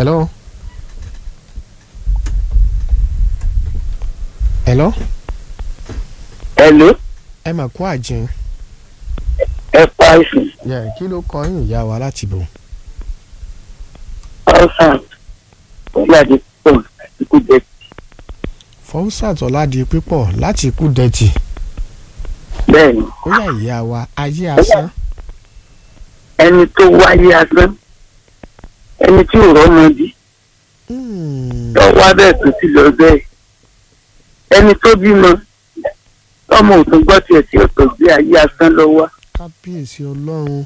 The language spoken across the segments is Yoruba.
hello. hello. Hello, ẹ mà kú àjìn. ẹ pa ìsìn yẹ kí ló kọ yín ìyá wa láti bò. ọ̀sán ọ̀làdì pọ̀ ikú jẹ fọwọ́sàt ọ̀làdì pípọ̀ láti kú dẹ́tì. bẹ́ẹ̀ ni ó yà ìyá wa ayé asán. ẹni tó wáyé asán ẹni tí ò rọ́mọ bí Hmm, tó wá bẹ́ẹ̀ tó ti lọ bẹ́ẹ̀ ẹni tó bímọ tọmọ òtún gbọ́ tiẹ̀ tí ó tó gbé ayé asán lọ wá kábíyèsí ọlọ́run.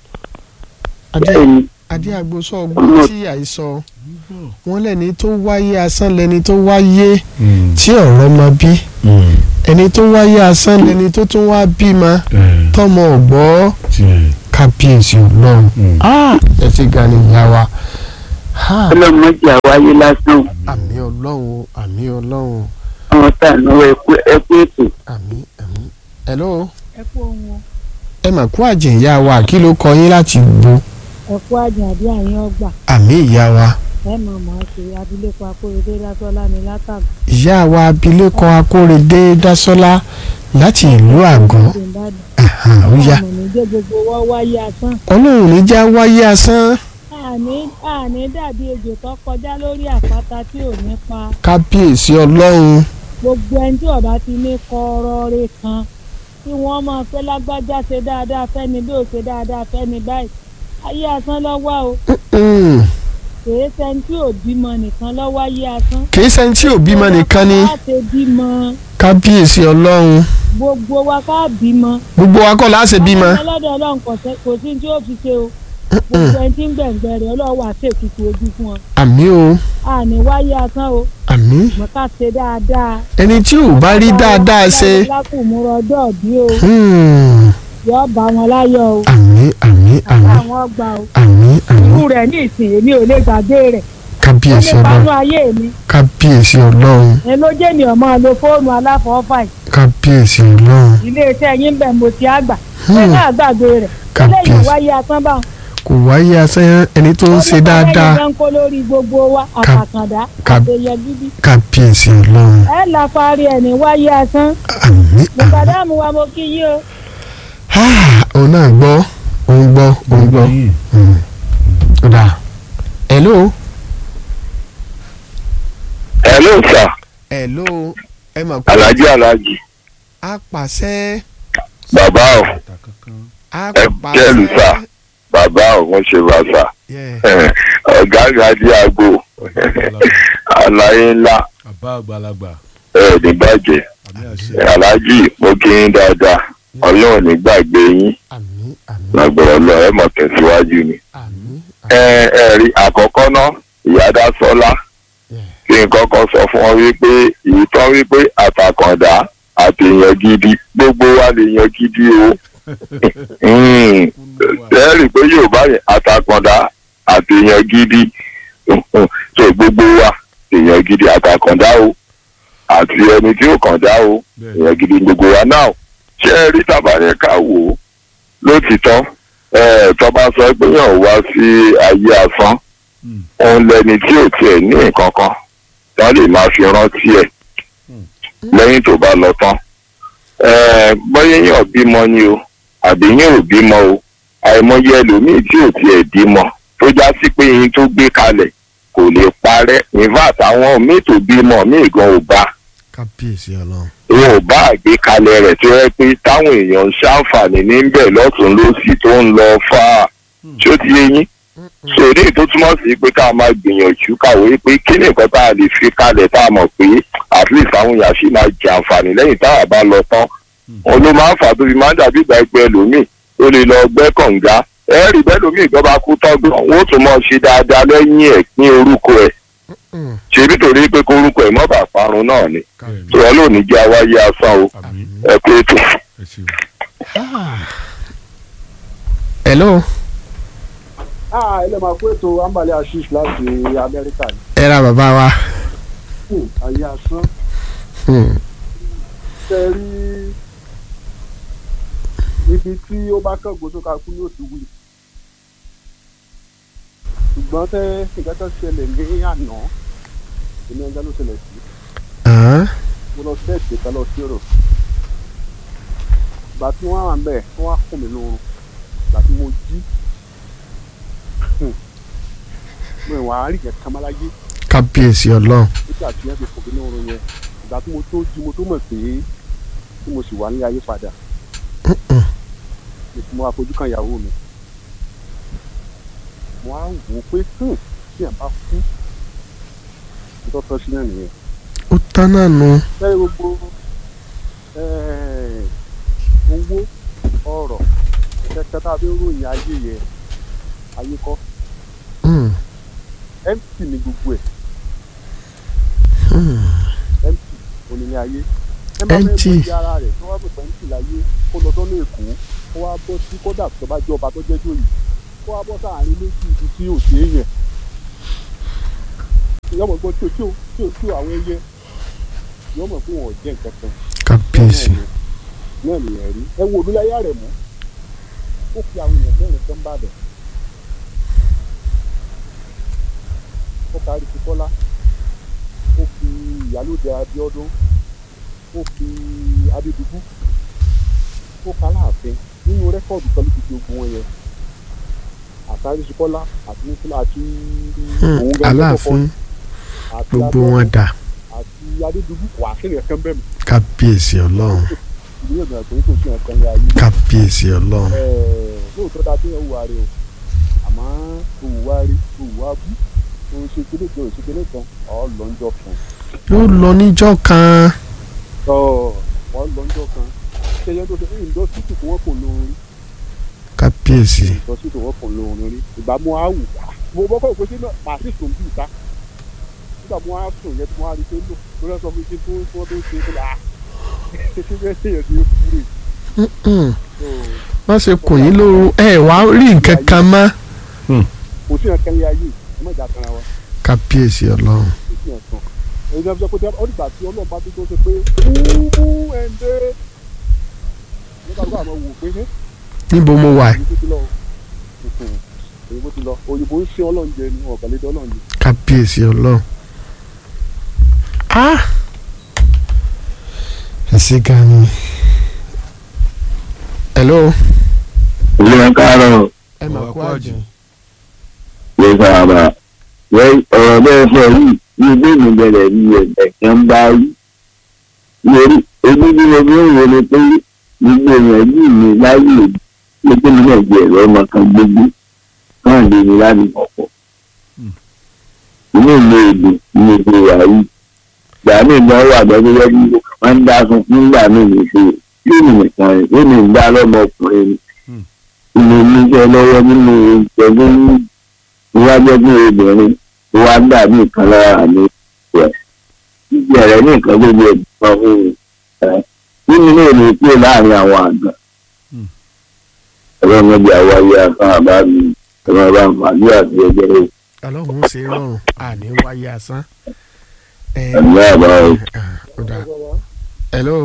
adé bẹ́ẹ̀ ni adé agbósọ ọgbọ́n tí àìsọ wọn lẹ́ni tó wáyé asán lẹ́ni tó wáyé tí ọ̀rọ̀ mọ bí ẹni tó wáyé asán lẹ́ni tó tún wá bímọ tọmọ ọ̀gbọ́ kábíyèsí ọlọ́run. Ah, ẹ ti ga ni ìyá wa. Ah, ọlọ́mọdé àwáyé lásán àmì ọlọ́run o, àmì ọlọ́run o, àwọn tá à náwó ẹkú ẹkú ètò àmì àmì. hello ẹ kú ohun o ẹ mà kú àjẹ́ ìyá wa kí ló kọ yín láti gbó ẹ kú àjàn àbí àyín ọgbà àmì ìyá wa ẹ mọ̀ mọ́ ṣe abilékọ akóredé lásọ́lá ní látàgbà ìyá wa abilékọ akórèdé dásọ́lá láti ìlú àgọ́ tó ń bá dùn. Àhàn, ó yá ọmọ mi dé gbogbo wọ́n wáyé asán. ọlọ́run ní já wáyé asán àní àní dàbí ejò tó kọjá lórí àpáta tí ò ní pa kábíyèsí ọlọ́run gbogbo ẹni tí ọba ti ní kọ́rọ́ọ́rẹ́ kan tí wọ́n máa fẹ́ lágbájá ṣe dáadáa fẹ́ni bí ò ṣe dáadáa fẹ́ni báyìí ayé asán lọ́wọ́ o Mm, kèé sẹ́ni tí ò bímọ nìkan lọ́wọ́ ayé asán. kì í ṣe tí ò bímọ nìkan ni láti bímọ kábíyèsí ọlọ́run gbogbo wa ká bímọ. gbogbo wa kọ́ láṣẹ bímọ ọlọ́dọ̀ ọlọ́run kò sẹ́- kò sí tí ó fi ṣe o gbogbo ẹni tí ń gbẹ̀ngbẹ̀ rẹ̀ ọlọ́run wà sí ètùtù ojú fún ọ. àmì o àní wáyé asán o àmì mọ̀ ká ṣe dáadáa. ẹni tí ò bá rí dáadáa ṣe lákùnmúrọ̀ ọjọ́ bí o hmm, yọ bá wọn láyọ̀ o àmì àmì àmì àwọn ọgbà o. àmì àmì irú rẹ̀ ní ìsìn èmi ò lè gbàgbé rẹ̀ ó kábíyèsí lè panú ọlọ́run ayé mi kábíyèsí ọlọ́run ẹ ló jẹ́ ènìyàn máa lo fóònù aláfọ̀ọ́fà yìí kábíyèsí ọlọ́run iléeṣẹ́ yín bẹ̀ mo ti àgbà ẹ Hmm. náà gbàgbé rẹ̀ lẹ́yìn kábíyèsí wáyé asán báwọn. kò wáyé asán ẹni tó ń ṣe dáadáa ọlọ́pàá ń kó lórí gbogbo wa àtàkàndá Ká- àtẹyẹ bíbí. kábíyèsí ọlọ́run ẹ là parí ẹ̀ ní wáyé asán. àmì mùkàdámù wa mo kí yín o. Ah, òun náà gbọ́ òun gbọ́ òun gbọ́ Hmm. ó dáa hello hello sir hello ẹ mà kú alhaji alhaji apàṣẹ bàbá o apàṣẹ jẹ́lu sà bàbá o mo ṣe bá sà Yeah. ọ̀gá ìgbàdí àgbo àlàyé ńlá bàbá àgbàlagbà ẹ̀ ní bàjẹ́ àmì àṣẹ alhaji mo kí yín dáadáa ọlọ́run ní gbàgbé yín àmì àmì lágbọ̀rọ̀ lọ ẹ̀ mọ̀ tẹ̀síwájú ni. àmì ẹ ẹ rí àkọ́kọ́ náà ìyáda sọ́lá Yeah. kí n kọ́kọ́ sọ fún ọ wípé ìtàn wípé àtàkàndá àtèèyàn gidi gbogbo wa lè yan gidi o Mm. ẹ rí i pé yorùbá yẹn àtàkàndá àtèèyàn gidi so gbogbo wa èèyàn gidi àtàkàndá o àti ẹni tí ó kàn dá o bẹ́ẹ̀ èèyàn gidi gbogbo wa náà ṣé ẹ rí tabalẹ̀ ká wò ó lótìtọ́ ẹ tọ́ba sọ pé yàn wá sí ayé asán Mm. òun lẹni tí ò tiẹ̀ ní nǹkan kan wọ́n lè máa fi rántí ẹ̀ lẹ́yìn tó bá lọ tán ẹ bọ́yá yàn bímọ ni o àbí yàn ò bímọ o àìmọye ẹlòmíì tí ò tiẹ̀ bímọ tó já sí pé yín tó gbé kalẹ̀ kò lè parẹ́ in fact àwọn míì tó bímọ míì gan ò bá kábíyèsí ọlọ́run wọn ò bá àgbékalẹ̀ rẹ̀ tó yẹ pé táwọn èèyàn ń ṣàǹfààní níbẹ̀ lọ́tún lọ́sì tó ń lọ fà á tí ó ti yé yín sòrí tó túmọ̀ sí pé ká máa gbìyànjú kàwé pé kí ni nǹkan tá a lè fi kalẹ̀ tá a mọ̀ pé at least àwọn èèyàn sì máa jẹ àǹfààní lẹ́yìn tá a bá lọ tán òun ló máa ń fà tó fi máa ń dàbí ìgbà ẹgbẹ́ ẹlòmíì ó lè lọ gbẹ́ kànga ẹ rí bẹ́ẹ̀ lómi ìjọba kú tọ́gbọ̀n wọn ó tún mọ̀ ṣe dáadáa lẹ́yìn ẹ̀ ní orúkọ ẹ̀ Mm. ṣe nítorí pé kórúkọ ẹ̀ mọ́ bàa parun náà ni bẹ́ẹ̀ sọ̀rọ̀ lónìí jẹ́ awáyé asán o àmì ẹ pé ètò. ẹ ṣeun. Ah. hello ah ilé máa kó ètò ambali ashish láti amẹ́ríkà ní ẹ ra bàbá wa Hmm, ayé asán Hmm. tẹ rí ibi tí ó bá kángun tó ká kú ní òtún wí ṣùgbọ́n tẹ́ nǹkan tó ṣẹlẹ̀ ní àná èmi ẹja ló ṣẹlẹ̀ sí Ah, mo lọ sẹ́ẹ̀tì kan lọ sí ọ̀rọ̀ ìgbà tí wọ́n wà ń bẹ̀ wọ́n wá kùn mí lóorun ìgbà tí mo jí hmm, mo ìwà àárín kankan má láyé kábíyèsí ọlọ́run nígbà tí wọ́n fi kùn mí lóorun yẹn ìgbà tí mo tó jí mo tó mọ̀ pé tí mo sì wà ní ayé padà ni mo wá fojú kan ìyàwó mi mo á wò ó pé hmm, tí ẹ̀ bá kú ìtọ́tọ́ sí náà nìyẹn ó tán náà nu lẹ́yìn gbogbo eh, owó ọ̀rọ̀ kẹ̀kẹ́ tá a fi ń ròyìn ayé yẹn ayé kọ́ Mm, empty ni gbogbo ẹ̀ mm. empty onílé ayé ẹ bá fẹ́ Empty. mọ iye ara rẹ̀ tó wá pèpè empty láyé kó lọ sọ́nà èkó kó wá bọ́ sí kódà tó bá jẹ́ ọba tó jẹ́ jòyè kó wá bọ́ sáàrin méjì ibi tí ò sí èèyàn yọmọ gbọ́ tí o tí o tí o tí o àwọn ẹyẹ yọmọ fún wọn jẹ́ nǹkan kan kábíyèsí náà nìyẹn rí ẹ wo olúláyà rẹ̀ mọ́ ó fi àwọn èèyàn mẹ́rin kan bá bẹ̀ ó kárí ti kọ́lá ó fi ìyálóde abíọ́dún ó fi adédùbú ó ká láàfin nínú rẹ́kọ̀dù kan ló ti fi ogun wọn yẹn àtàrí ti kọ́lá àti nífúlà àti Mm, òun gangan aláàfin kọ́kọ́, àti gbogbo Abíọ́dún wọn dà àti adédùbú wà á sílẹ̀ kan bẹ́ẹ̀ mi kábíyèsí ọlọ́run ìdílé ìgbà pé kò sí nǹkan ní ayé kábíyèsí ọlọ́run Ẹ̀ẹ̀, lóòótọ́ dáa tó yẹ wùwà rẹ o àmọ́ òwúwa rí òwúwa bú o ṣe kíní kan o ṣe kíní kan ọ̀ lọ́njọ́ kan yóò lọ níjọ́ kan ọ̀ ọ̀ lọ́njọ́ kan ṣe yẹn tó ṣe ní ìdọ́sítì tí wọ́n kò lóorun rí kábíyèsí ìdọ́sítì tí wọ́n kò lóorun rí ìgbà mo á wù mo bọ́kọ̀ ìpè sí náà màá sì sùn bí ìta nígbà mo á sùn yẹn tí mo á rí pé lò lórí ẹ̀sọ́ mi kí n tó tí wọ́n tó ṣe é fúnra ṣe bẹ́ẹ̀ ṣe yẹn ti kú rè Mm-mm. so má ṣe kùn yín lóru ẹ wá rí nǹkan kan mọ́ kò sí nǹkan ní ayé ẹ má jà tara wa. kábíyèsí ọlọ́run ìpín ẹ̀sán èyí náà sọ pé ó dìgbà tí ọlọ́run bá tó tó ṣe pé wúwú ẹ̀ǹdẹ́ nígbà tó àwọn wò pé ẹ́ níbo mo wà èyí tó ti lọ èyí tó ti lọ òyìnbó ń ṣe ọlọ́run jẹ ni ọ̀gàlédé ọlọ́run jẹ. kábíyèsí ọlọ́run ah ẹ ṣe gan ni hello ìlú ẹ káàárọ̀ ẹ mà Ọwọ́ kú kú àjẹ́ àjẹ́. ló sábà wẹ́ ọ̀rọ̀ bẹ́ẹ̀ sọ yìí ní ilé mi bẹ̀rẹ̀ ní ẹ̀jẹ̀ kan bá rí lórí ojú bí mo bí ń wo ni pé gbogbo èèyàn yìí ní láyé òbí pé kí ni náà jẹ ẹ̀rọ ọmọ kan gbogbo náà lè ní láti pọ̀pọ̀ inú ìlú èdè ní èdè wà yìí ìgbà míì gan wà gbọ́dọ̀ yẹ kí mo kàn máa ń dá sun nígbà míì ní ṣe yóò ní nìkan rẹ̀ yóò ní ìgbà lọ́mọkùnrin ni ilé oníṣẹ́ lọ́wọ́ nínú ìjọba ní iwájú ẹgbẹ́ obìnrin tó wá dàbí ìkan lára mi rẹ̀ jíjẹ rẹ̀ ní nǹkan gbogbo ẹ̀gbọ́n fún mi ẹ̀ nínú náà ní kúrò láàrin àwọn àgbà ẹ̀rọ mẹ́bí àwáyé afán àbá mi ẹ̀rọ ọba màálù àti ẹgbẹ́ rẹ̀ ọlọ́run ṣe rọrùn àní wáyé asán ẹ ẹ̀mí àbá o. ó dáa hello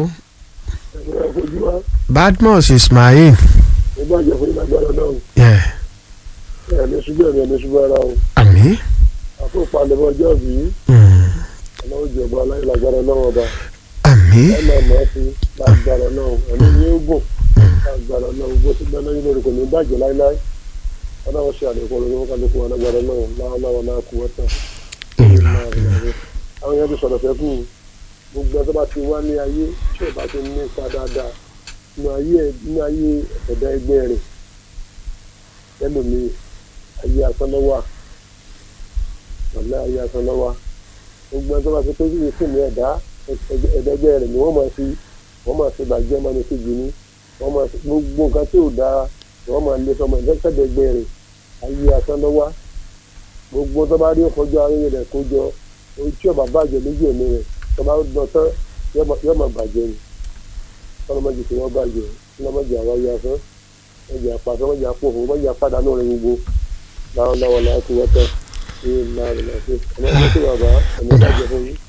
badmus ismail ó bá jẹ fún ìgbàgbọ́dọ̀ náà yeah. ẹ̀mí ṣubú ẹ̀mí ẹ̀mí ṣubú ara o àmì àfọ̀pálẹ̀mọ́ ọjọ́ bí mm, ọlọ́run jẹ̀bọ́ aláìlágbára náà ọba àmì ẹ máa mọ̀ ọ́ sí lágbára náà ẹ̀mí ní ogun lágbára náà gbogbo tí gbẹ́ná yín lórí kò ní bàjẹ́ láíláí ọlọ́run ṣe àlékún olórí wọn kálukú alágbára náà láwọn náà kú wọ́tà. ìlà àwọn yẹn ti sọ̀rọ̀ fẹ́kù gbogbo ẹ̀ tó bá ti wá ní ayé tí ò bá ti ní ipa dáadáa nínú ayé nínú ayé ẹ̀dá ẹgbẹ́ rẹ̀ ẹlòmíì ayé asánlọ́wà wàlẹ́ ayé asánlọ́wà gbogbo ẹ̀ tó bá ti pé yìí sì ní ẹ̀dá ẹ̀dá ẹgbẹ́ rẹ̀ ni wọ́n máa fi wọ́n máa fi bàjẹ́ máa ní kejì ní wọ́n máa fi gbogbo nǹkan tí ò dáa wọ́n máa lé sọmọ ẹ̀dá ẹgbẹ́ rẹ̀ ayé asánlọ́wà gbogbo tó bá rí ọkọjọ ayé rẹ̀ kó jọ ojú tí ọba bàjẹ́ lójú ẹ̀mí rẹ̀ tó bá lọ tán yóò máa bàjẹ́ ni ọlọ́mọdé tí wọ́n bàjẹ́ ọlọ́mọdé àwọn ayé afẹ́ ọmọdé apàṣẹ ọmọdé apòfò ọmọdé apàdánù rẹ̀ gbogbo láwọn láwọn láwọn kú wọ́tọ̀ ní ìlànà ìlànà ọmọdé tí bàbá ọmọ bàjẹ́ fún yín.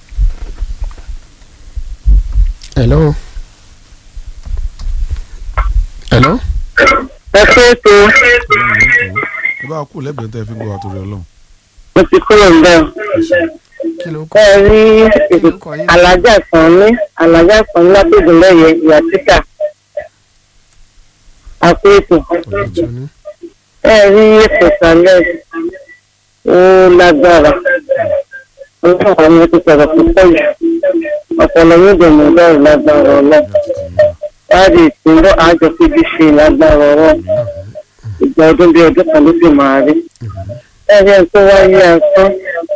hello hello ẹ pé tó ẹ bá kú lẹ́gbẹ̀ẹ́ tẹ́ fi ń gbọ́ wa torí ọlọ́run. mo ti kúrò ń bẹ́ẹ̀. kí ló kọ́ ẹ rí kí ló kọ́ yín alájà kan ní alájà kan látògùn lẹ́yẹ ìyá títà àpò ètò ọ̀dọ̀ tó ní. ẹ rí ètò ìsàlẹ̀ ó lágbára ọlọ́run àwọn ti sọ̀rọ̀ púpọ̀ jù ọ̀pọ̀lọ yóò dẹ̀ mọ́ bẹ́ẹ̀ lágbára ọlọ́ láti ìpínlẹ̀ àjọ fíbi ṣe lágbára ọlọ́ ìgbà ọdún bíi ọdún kan ló sì máa rí ẹ rí ẹni tó wáyé asán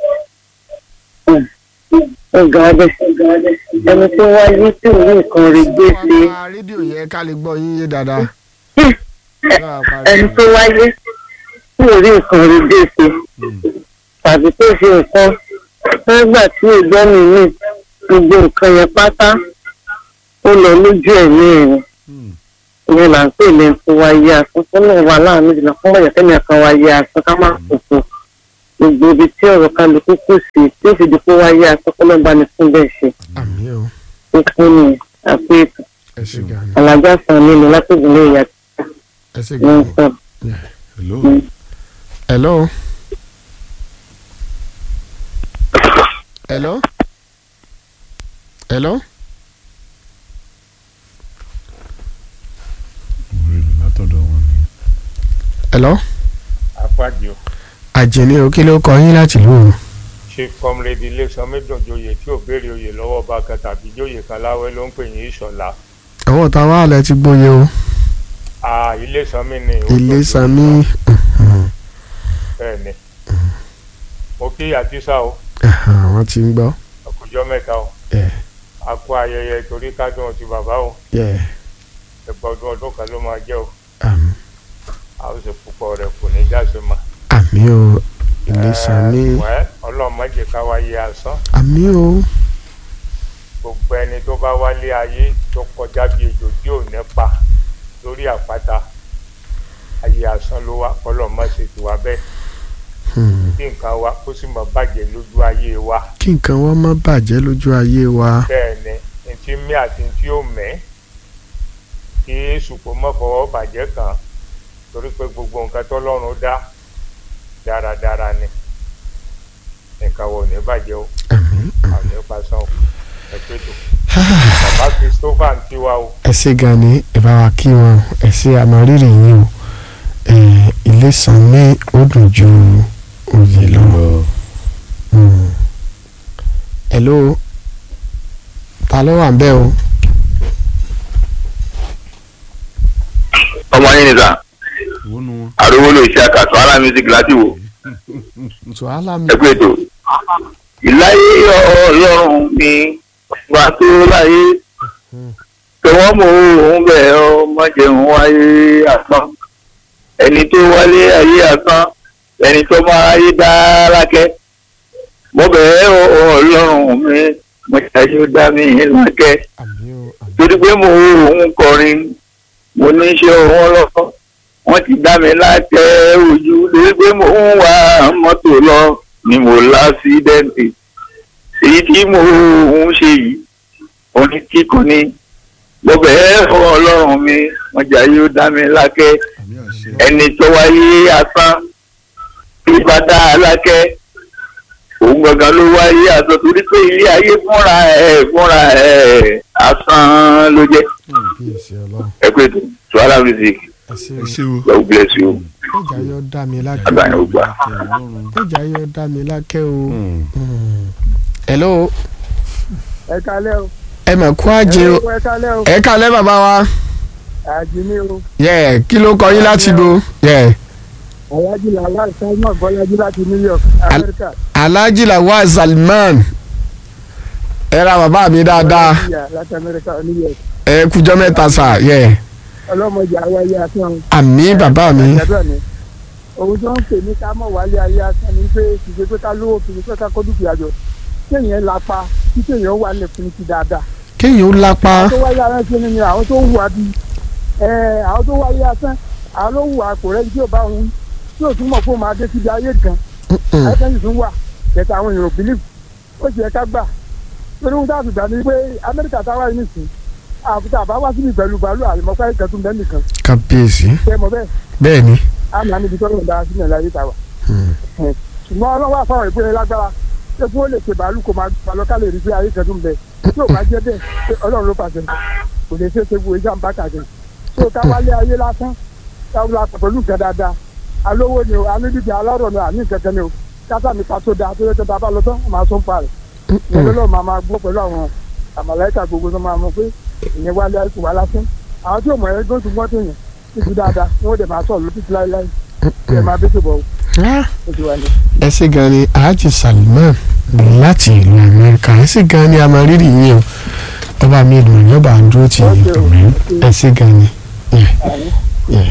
ó ga bẹ́ẹ̀ ẹni tó wáyé tí òun nǹkan rí gbé sí wọ́n pa rédíò yẹn ká lè gbọ́ yín yé dáadáa. Báwa pa ẹni rédíò. tó wáyé tí òun rí nǹkan rí gbé sí tàbí tó ṣe nǹkan nígbà tí ìgbọ́ mi ní gbogbo nǹkan yẹn pátá ó lọ lójú ẹ̀mí ẹ̀rọ ìyẹn là ń pè ní nǹkan wáyé asán fún náà wà láàánú ìdìnnà fún bọ̀yà kẹ́mi kan wáyé asán ká má kókó gbogbo ibi tí ọ̀rọ̀ kálukú kù sí tí ó fi di kó wáyé asán kó lọ́ọ́ bá ní fún bẹ́ẹ̀ ṣe àmì o ó fún mi àpò ètò ẹ ṣe gan ni alájà san nínú látòkùn lè yà ẹ ṣe ní gan ni. sọ. hello hello. hello. hello. orí mi látọ̀dọ̀ wọn ni. hello. àpàjọ àjẹní o kí ló kọ yín láti lù ú. chief comrade iléeṣan méjòjòyè tí ò béèrè oyè lọ́wọ́ ọba kan tàbí jóyè kan láwẹ́ ló ń pè ní ìṣọ̀lá àwọn ọ̀tá wa lẹ ti gbóye o a iléeṣan mi ni ó ilé tó sami bẹ́ẹ̀ ni mo kí àtísà o àwọn ti ń gbọ́. ọkọjọ́ mẹ́ta o Yeah. a kó ayẹyẹ torí kádùn ti bàbá o Yeah. ẹgbẹ́ ọdún ọdún kan ló máa jẹ́ o àmì a ó sì púpọ̀ rẹ̀ kò ní jáse mọ́. àmì o ilé sami wẹ́ ọlọ́mọdé ká wáyé asán àmì o gbogbo ẹni tó bá wálé ayé tó kọjá bí ejò tí ò nípa lórí àpáta ayé asán ló wá ọlọ́mọ ṣe ti wá bẹ́ẹ̀ Hmm. kí nǹkan wa kó sì mọ bàjẹ́ lójú ayé wa kí nǹkan wọn má bàjẹ́ lójú ayé wa. bẹ́ẹ̀ ni ntí mí àti ntí ò mẹ́ kí èṣù kó mọ́ fọwọ́ bàjẹ́ kàn torí pé gbogbo nǹkan tọ́lọ́run dá dáradára ni nǹkan wo ò ní bàjẹ́ o àmì àmì pàṣán o ẹ pé tó bàbá Christopher ń tiwa o ẹ ṣe gan ni ẹ bá wa kí wọn ẹ ṣe àmọrírì yín o ẹ ilé sami ó dùn ju oyè lọ. Hmm. hello ta ló wà ń bẹ̀ o. ọmọ yín ni sà ìwọ nu wọn. àrówó ló ṣe àkàtọ ara music láti wò tùhálà mi. ẹ pé tó. ìláyé ọlọ́run mi wà tó láyé tọwọ́ mọ òun bẹ̀ ọ́ má jẹun wáyé asán ẹni tó wálé ayé asán ẹni tó máa ayé dá lákẹ́ mo bẹ̀ ẹ́ ọlọ́run mi mo ṣàyẹ̀ ó dá mi lákẹ́ àmì o àmì torí pé mo òun kọrin mo ní iṣẹ́ òun lọ́kọ́ wọ́n ti dá mi látẹ ojú torí pé mo ń wa mọ́tò lọ ni mo lásídẹ́ǹtì èyí tí mo ń ṣe yìí oní tí kò ní mo bẹ̀ẹ́ fún ọlọ́run mi wọ́n jà yóò dá mi lákẹ́ àmì àṣẹ. ẹni tó wáyé asán tí bá dá a lákẹ́ òun gangan ló wáyé asán torí pé ilé ayé fúnra ẹ̀ fúnra ẹ̀ asán ló jẹ́ bí èsì ọlọ́run ẹ pé tó Suara music ẹ ṣe ẹ ṣe o. God bless you ọjà yóò dá mi lákẹ́ agbáyé ó gbà. Àtẹ Ọlọ́run. ọjà yóò dá mi lákẹ́ o. Hmm. Hmm. hello ẹ kalẹ́ o ẹ mà kú àjẹ o ẹ kalẹ́ o ẹ kálẹ́ bàbá wa àjìní o yẹ kí ló kọ yín láti bo yẹ alájí làlá ìsáyẹ̀mọ̀ bọ́lájí láti New York Amẹ́ríkà alhaji lawal salman ẹ ra bàbá mi dáadáa ìyá láti Amẹ́ríkà New York ẹ kújọ mẹ́ta sà yẹ ọlọ́mọdé àwáyé asán àmì bàbá mi àjàdúrà ni ohun tó ń pè ní ká mọ̀ wálé ayé asán ni pé kì í ṣe pé ká lówó kì í ṣe pé ká kó dúkìá jọ kéèyàn lápá kí kéèyàn wà lè fún ti dáadáa kéèyàn ó lápá tó wáyé ara ṣe ni àwọn tó wù wá bí ẹ àwọn tó wáyé asán àwọn ló wù àpò rẹ tí ò bá wọn tí ò tún mọ̀ pé ó máa dé síbi ayé kan Mm-mm. àìsàn tún wà kẹta àwọn èèyàn believe ó sì yẹ ká gbà torí wọn dáàbò gbà ní pé amẹ́ríkà táwa yìí nìsín àbúta àbá wá síbi pẹ̀lú bàálù àlùmọ́pá ìkẹtùn bẹ́ẹ̀ nìkan kábíyèsí tẹ mọ bẹ́ẹ̀ bẹ́ẹ̀ ni á máa níbi tọ́lọ̀ dára sí ìrìnàlá yìí tàwa. ṣùgbọ́n ọlọ́wọ́ àfọwọ́ ìpínlẹ̀ lágbára ṣé kí wọ́n lè ṣe bàálù kó máa gbà lọ ká lè rí pé ayé kẹ́dùn bẹ tí ò bá jẹ́ bẹ́ẹ̀ pé ọlọ́run ló pàṣẹ kò lè ṣe é ṣe wo iṣẹ́ àǹbá kàkiri tó ká wálé ayé lásán táwọn la pẹ̀lú nǹkan dáadáa alówó ni o alídìgbà alárọ̀ ni àní nǹkan kan ni o kátà nípa tó dáa tó yẹ kí bàbá lọ tán wọ́n máa sọ ń pa rẹ̀ ìyẹn lọ́lọ́ máa máa gbọ́ pẹ̀lú àwọn àmàlẹ́kà gbogbo tó máa mọ̀ pé ìyẹn wálé ayé kò wá lásán àwọn tí ò mọ̀ ẹ́ gbọ́n tó gbọ́n tó yẹn títí dáadáa wọ́n dẹ̀ máa sọ̀rọ̀ lókìtì láéláé ẹ̀ máa bẹ́sẹ̀ bọ̀ Ah, ó ti wà ní. ẹ ṣé gan ni alhaji salman láti ìlú amẹ́ríkà ẹ ṣé gan ni a máa rírì yín o ọba mi ìlú yọba àdúró tì yín ẹ ṣé gan ni. Yeah, yeah.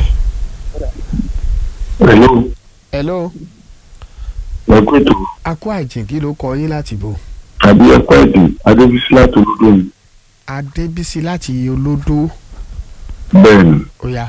Hello, hello ẹ̀kọ́ ètò akó àjìn kí ló kọ yín láti bò àbí ẹ̀kọ́ ẹ̀dùn Adébísí láti olódò mi. adébísí láti olódó Bẹ́ẹ̀ni, ọ̀yà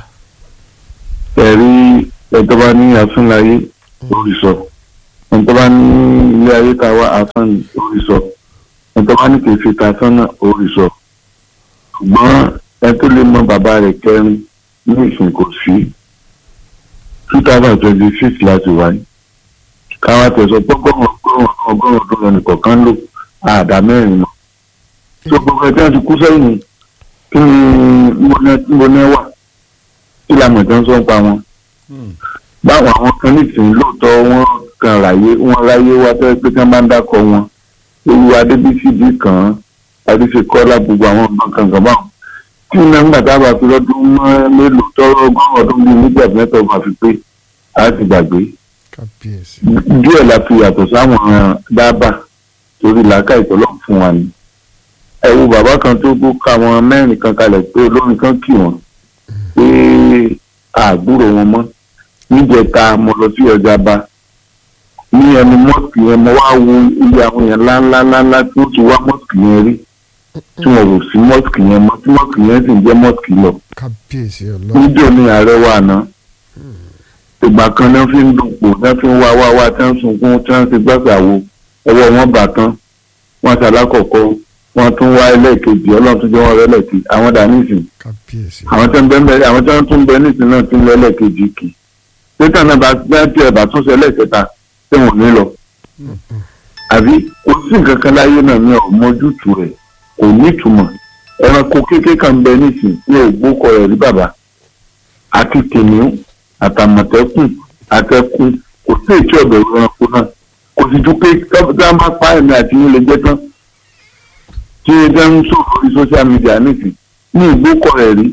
ẹ̀rí ẹ̀tọ́ bá ní afúnláyé lórí sọ. Ẹ̀tọ́ bá ní ilé ayé ká wá afán lórí sọ. Ẹ̀tọ́ bá ní kèéfì ká sánà lórí sọ. Ṣùgbọ́n ẹ tó lè mọ bàbá rẹ̀ kẹrin ní ìsìn kò sí. two thousand twenty six láti wáyé. Káwá tẹ̀sán pọ́pọ́n ọgọ́rùn-ún ọgọ́rùn-ún ọdún lọ nìkọ̀ọ̀kan lò àdá mẹ́rin mọ́. Tó gbogbo ẹ̀ tí wọ́n ti kú sẹ́yìn kí ni mo ní wà kí làmọ̀ tó ń sọ pa wọn. báwọn àwọn kan nìsín lóòótọ́ wọ́n kan ráyé wọ́n ráyé wá tẹ́ pé kí wọ́n bá ń dákọ̀ wọn ewu adébísí bí kàn án adéṣekọ́lá gbogbo àwọn ọgbọ́n kankan báwọn. tí iná ń gbàtà bá fi lọ́dún mọ́ mélòó tọ́rọ ọgọ́rùn ọdún bíi nígbà mẹ́ta ọba fi pé a ti gbàgbé. kábíyèsí díẹ̀ la fi yàtọ̀ sáwọn dábàá torí làákà ìtọ́lọ́ fún wa ni. ẹ wo bàbá kan tó kó ká wọn mẹ́rin kan kalẹ̀ pé olórin kan kì wọ́n pé àgbúrò wọn mọ́ níjẹta mo lọ sí ọjà bá ní ẹnu mọ́ọ̀kì yẹn mo wá wo iye àwọn èèyàn ńláńláńlá tí wọ́n ti wá mọ́ọ̀kì yẹn rí tí wọ́n rò sí mọ́ọ̀kì yẹn mọ́ tí mọ́ọ̀kì yẹn sì ń jẹ́ mọ́ọ̀kì lọ kábíyèsí ọlọ́run níjọ́ ní ààrẹ wà náà ìgbà kan náà fi ń dùpò náà fi ń wá wá wá tí wọ́n sunkún tí wọ́n ti gbàgbà wo ọwọ́ wọn bà tán wọ́n ṣàlákọ̀ọ́kọ́ wọ́n tún wá ẹlẹ́ẹ̀kejì ọlọ́run tún jẹ́ wọ́n rẹ́lẹ̀kejì àwọn dà nísìnyí kábíyèsí àwọn tó ń bẹ ń bẹ àwọn tó ń tún bẹ nísìnyí náà tún lẹ́lẹ̀ kejì kì í pété náà bá bá tiẹ̀ bá tún ṣẹlẹ̀ kẹta tí wọ́n ní lọ. àbí kò sí nǹkan kan láyé náà ní ọmọjútùú rẹ̀ kò ní ìtumọ̀ ẹranko kékeré kan bẹ nísìnyí ní ògbókọ rẹ̀ rí bàbá àti kìnìún àtàmọ̀tẹ́kùn àtẹkùn kò sí ètò ọ̀bẹ̀ ẹranko náà kò sì ju pé tí wọ́n bá pa ẹ̀mí àti yín lè jẹ́ tán tí ẹ ń sọ̀rọ̀ lórí social media nísìnyí ní ìgbókọ̀ rẹ̀ rí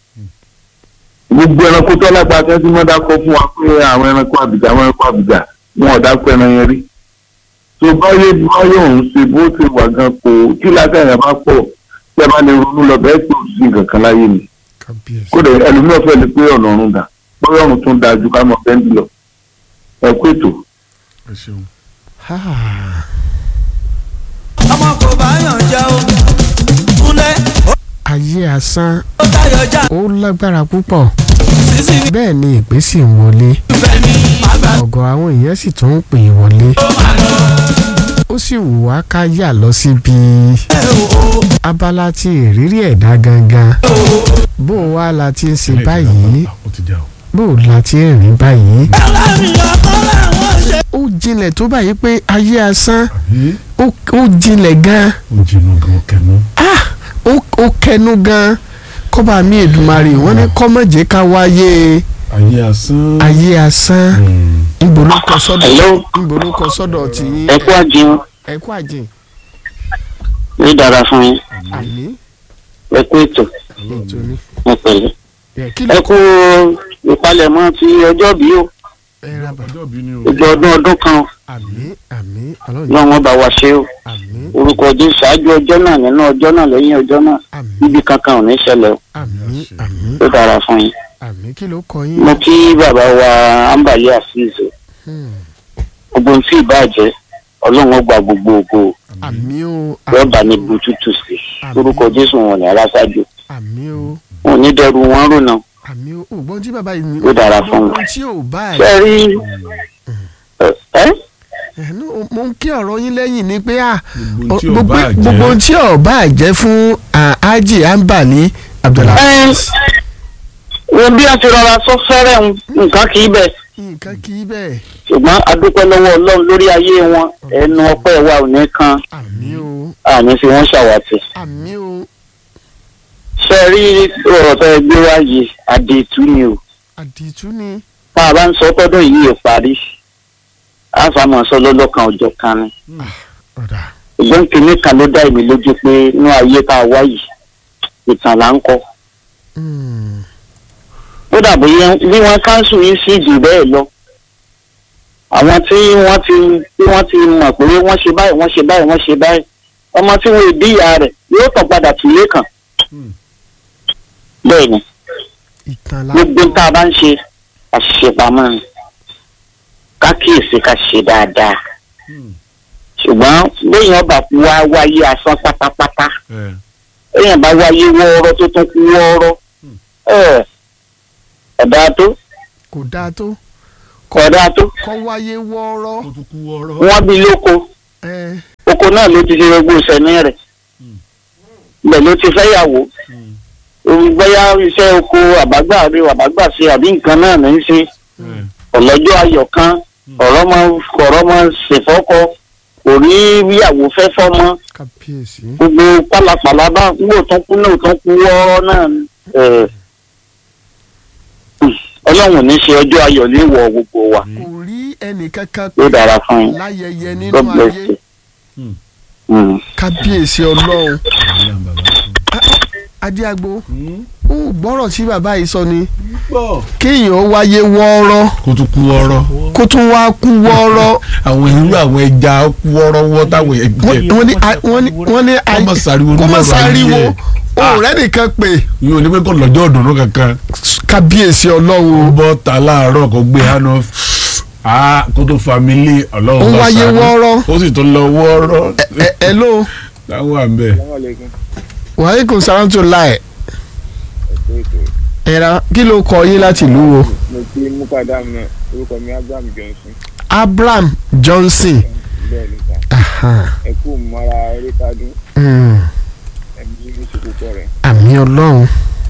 gbogbo ẹranko tó lápá tẹ́tí mọ́ dákọ́ fún wa pé àwọn ẹranko àbìjà àwọn ẹranko àbìjà wọn ò dákọ́ ẹran yẹn rí tó báyé báyé òun ṣe bó ṣe wà gan kò kí látàyà bá pọ̀ tí a bá lè ronú lọ bẹ́ẹ̀ tó sí nǹkan kan láyé mi kábíyèsí kódà ẹlòmíràn fẹ́ lè pé ọ̀nà ọ̀run dà bóyá ọ̀run tún da ju ká mọ̀ bẹ́ńdì lọ ẹ kú ètò. ẹ ṣeun. Ah, ọmọ kò bá yàn jẹ́ o kúnlẹ̀ ayé asán ó tayọ̀ já ó lágbára púpọ̀ sísí mi bẹ́ẹ̀ ni ìpè sì ń wọlé fẹ́ mi má gbà ọ̀gọ̀ àwọn èèyàn sì tún ń pè é wọlé ó má lọ ó sì wù wá ká yà lọ síbi ẹ o abala tí ìrírí ẹ̀dá gangan bó o wá la ti ń ṣe báyìí ó ti já o. bó o la ti ń rìn báyìí ẹlẹ́rìí ọkọ làwọn ṣe. ó jinlẹ̀ tó báyìí pé ayé asán àbí ó ó jinlẹ̀ gan ó jinú gan kẹnu. ah ó ó kẹnu gan kọ́ba mi Èdùmàrè wọ́n ní kọ́mọ̀jẹ́ ká wáyé ayé asán. ayé asán Hmm. níbo ló kọ sọ́dọ̀ Hello. níbo ló kọ sọ́dọ̀ tí ẹ kú àjẹun ẹ kú àjìn ní dára fún yín àní ẹ kú ètò ètò ni ẹ pẹ̀lẹ́ ẹ kí ló ẹ kú ìpalẹ̀mọ́ ti ọjọ́ bí o ẹ ra bàbá ọjọ́ bí ni o. gbogbo ọdún ọdún kan o. àmì àmì ọlọ́run náà wọ́n bá wa ṣe o àmì orúkọ ọdún ṣáájú ọjọ́ náà nínú ọjọ́ náà lẹ́yìn ọjọ́ náà àmì níbi kankan ò ní ṣẹlẹ̀ o àmì àmì ó dára fún yín àmì kí ló kọ yín mo kí bàbá wa ambali azeez o Hmm. gbogbo ohun tí ìbàjẹ́ ọlọ́run ó gba gbogbo ògo àmì o yóò bá ní àmì o bututu sí Àmín. orúkọ jésù wọn ní aláṣáájú àmì o wọn ò ní dẹrù wọn rònà àmì o ògbọ́n tí bàbá yìí ní Ó dára fún ohun tí ò bá ṣe ẹ̀ rí ẹ ẹ̀hánú mo ń kí ọ̀rọ̀ yín lẹ́yìn ni pé ah gbogbo tí ò gbogbo bá gbogbo jẹ́. tí ò bá jẹ́ fún ah, Haji Ambali Abdullahi ẹ ohun bí wọ́n ti rọra sọ fẹ́rẹ̀ ń nǹkan kì í bẹ̀ nǹkan kì í bẹ́ẹ̀ ṣùgbọ́n adúpẹ́ lọ́wọ́ ọlọ́run lórí ayé wọn ẹnu ọpẹ́ wa ò ní kan àmì o àní fi wọ́n ṣàwátì. àmì o ṣe rí ọ̀rọ̀ tó ẹ gbé wá yìí àdètú ni o àdìtú ni tá a bá ń sọ tọ́dún yìí ò parí a fà máa sọ lọ́lọ́kan ọjọ́ kan ni ọ̀dà ṣùgbọ́n kìnìún kan ló dá èmi lójú pé inú ayé tá a wá yìí ìtàn là ń kọ́ Mm. ó dàbí yẹn bí wọ́n káńsù yìí sí jù bẹ́ẹ̀ lọ àwọn tí wọ́n ti tí wọ́n ti mọ̀ pé wọ́n ṣe báyìí wọ́n ṣe báyìí wọ́n ṣe báyìí ọmọ tí wọ́n bí ìyá rẹ̀ yóò tàn padà tìlé kan bẹ́ẹ̀ ni ìtàn la gbogbo tá a bá ń ṣe àṣìṣe pamọ́ ni ká kíyèsí ká ṣe dáadáa ṣùgbọ́n béèyàn bá wá wáyé asán pátápátá ẹ béèyàn bá wáyé wọ́ọ́rọ́ tó tún kú wọ́ọ́rọ́ ẹ̀ ẹ̀dá tó kò dáa tó kọ̀ọ̀dá tó kọ́ wáyé wọ́ọ́rọ́ kó tún kú ọ̀rọ̀. wọ́n bí lóko ẹ oko náà ló ti ṣe gbogbo ìsẹ̀mí rẹ̀ ibẹ̀ ló ti fẹ́yàwó bóyá iṣẹ́ oko àbágbà rí àbágbà ṣe àbí nǹkan náà ní í ṣe ẹ ọ̀lọ́jọ́ ayọ̀ kan ọ̀rọ̀ mọ ọ̀rọ̀ mọ ṣèfọ́kọ kò rí ìyàwó fẹ́ fọ́mọ kábíyèsí gbogbo pálapàla bá wò tán kú náà tán kú wọ́ọ́rọ́ náà ni. ẹ̀, ọlọ́run ní ṣe ọjọ́ ayọ̀ ní ìwọ̀ gbogbo wa kò rí ẹnì kankan ló dára fún yín láyẹyẹ nínú God bless ayé you. Hmm. Mm. kábíyèsí ọlọ́run ìyá bàbá adéagbo Hmm? ó gbọ́rọ̀ tí bàbá yìí sọ ni gbọ́ kéèyàn ó wáyé wọ́ọ́rọ́ kó tún kú ọ̀rọ̀. kó tún wá kú wọ́ọ́rọ́ àwọn irú àwọn ẹja kú ọ̀rọ̀wọ́ táwọn ẹ̀ wọ́n jẹ wọ́n ní a- wọ́n ní wọ́n ní Kọ́ mọ̀ sáriwo kọ́ nínú mọ̀ ọ̀rọ̀ sáriwo ayé ẹ̀. òun rẹ̀ nìkan pé yóò ní pé kò lọ́jọ́ ọ̀dùnnú kankan kábíyèsí ọlọ́run ó bọ́ ta láàárọ̀ kó gbé hánà á kó tó familé ọlọ́run Ó bá wáyé ṣàánú. wọ́ọ́rọ́. ó sì tún lọ wọ́ọ́rọ́ ẹ ẹ ló táwọn à ń bẹ̀. wàhálà sàrán tó láì ẹ̀rọ kí ló kọ yín láti ìlú wo mo ti mú padà mọ orúkọ mi abraham johnson abraham johnson bẹ́ẹ̀ ni ta Aha. ẹ kú mọ́ra eré tádùn Mm. ẹ̀mí ní ìṣòkòtò rẹ̀ àmì ọlọ́run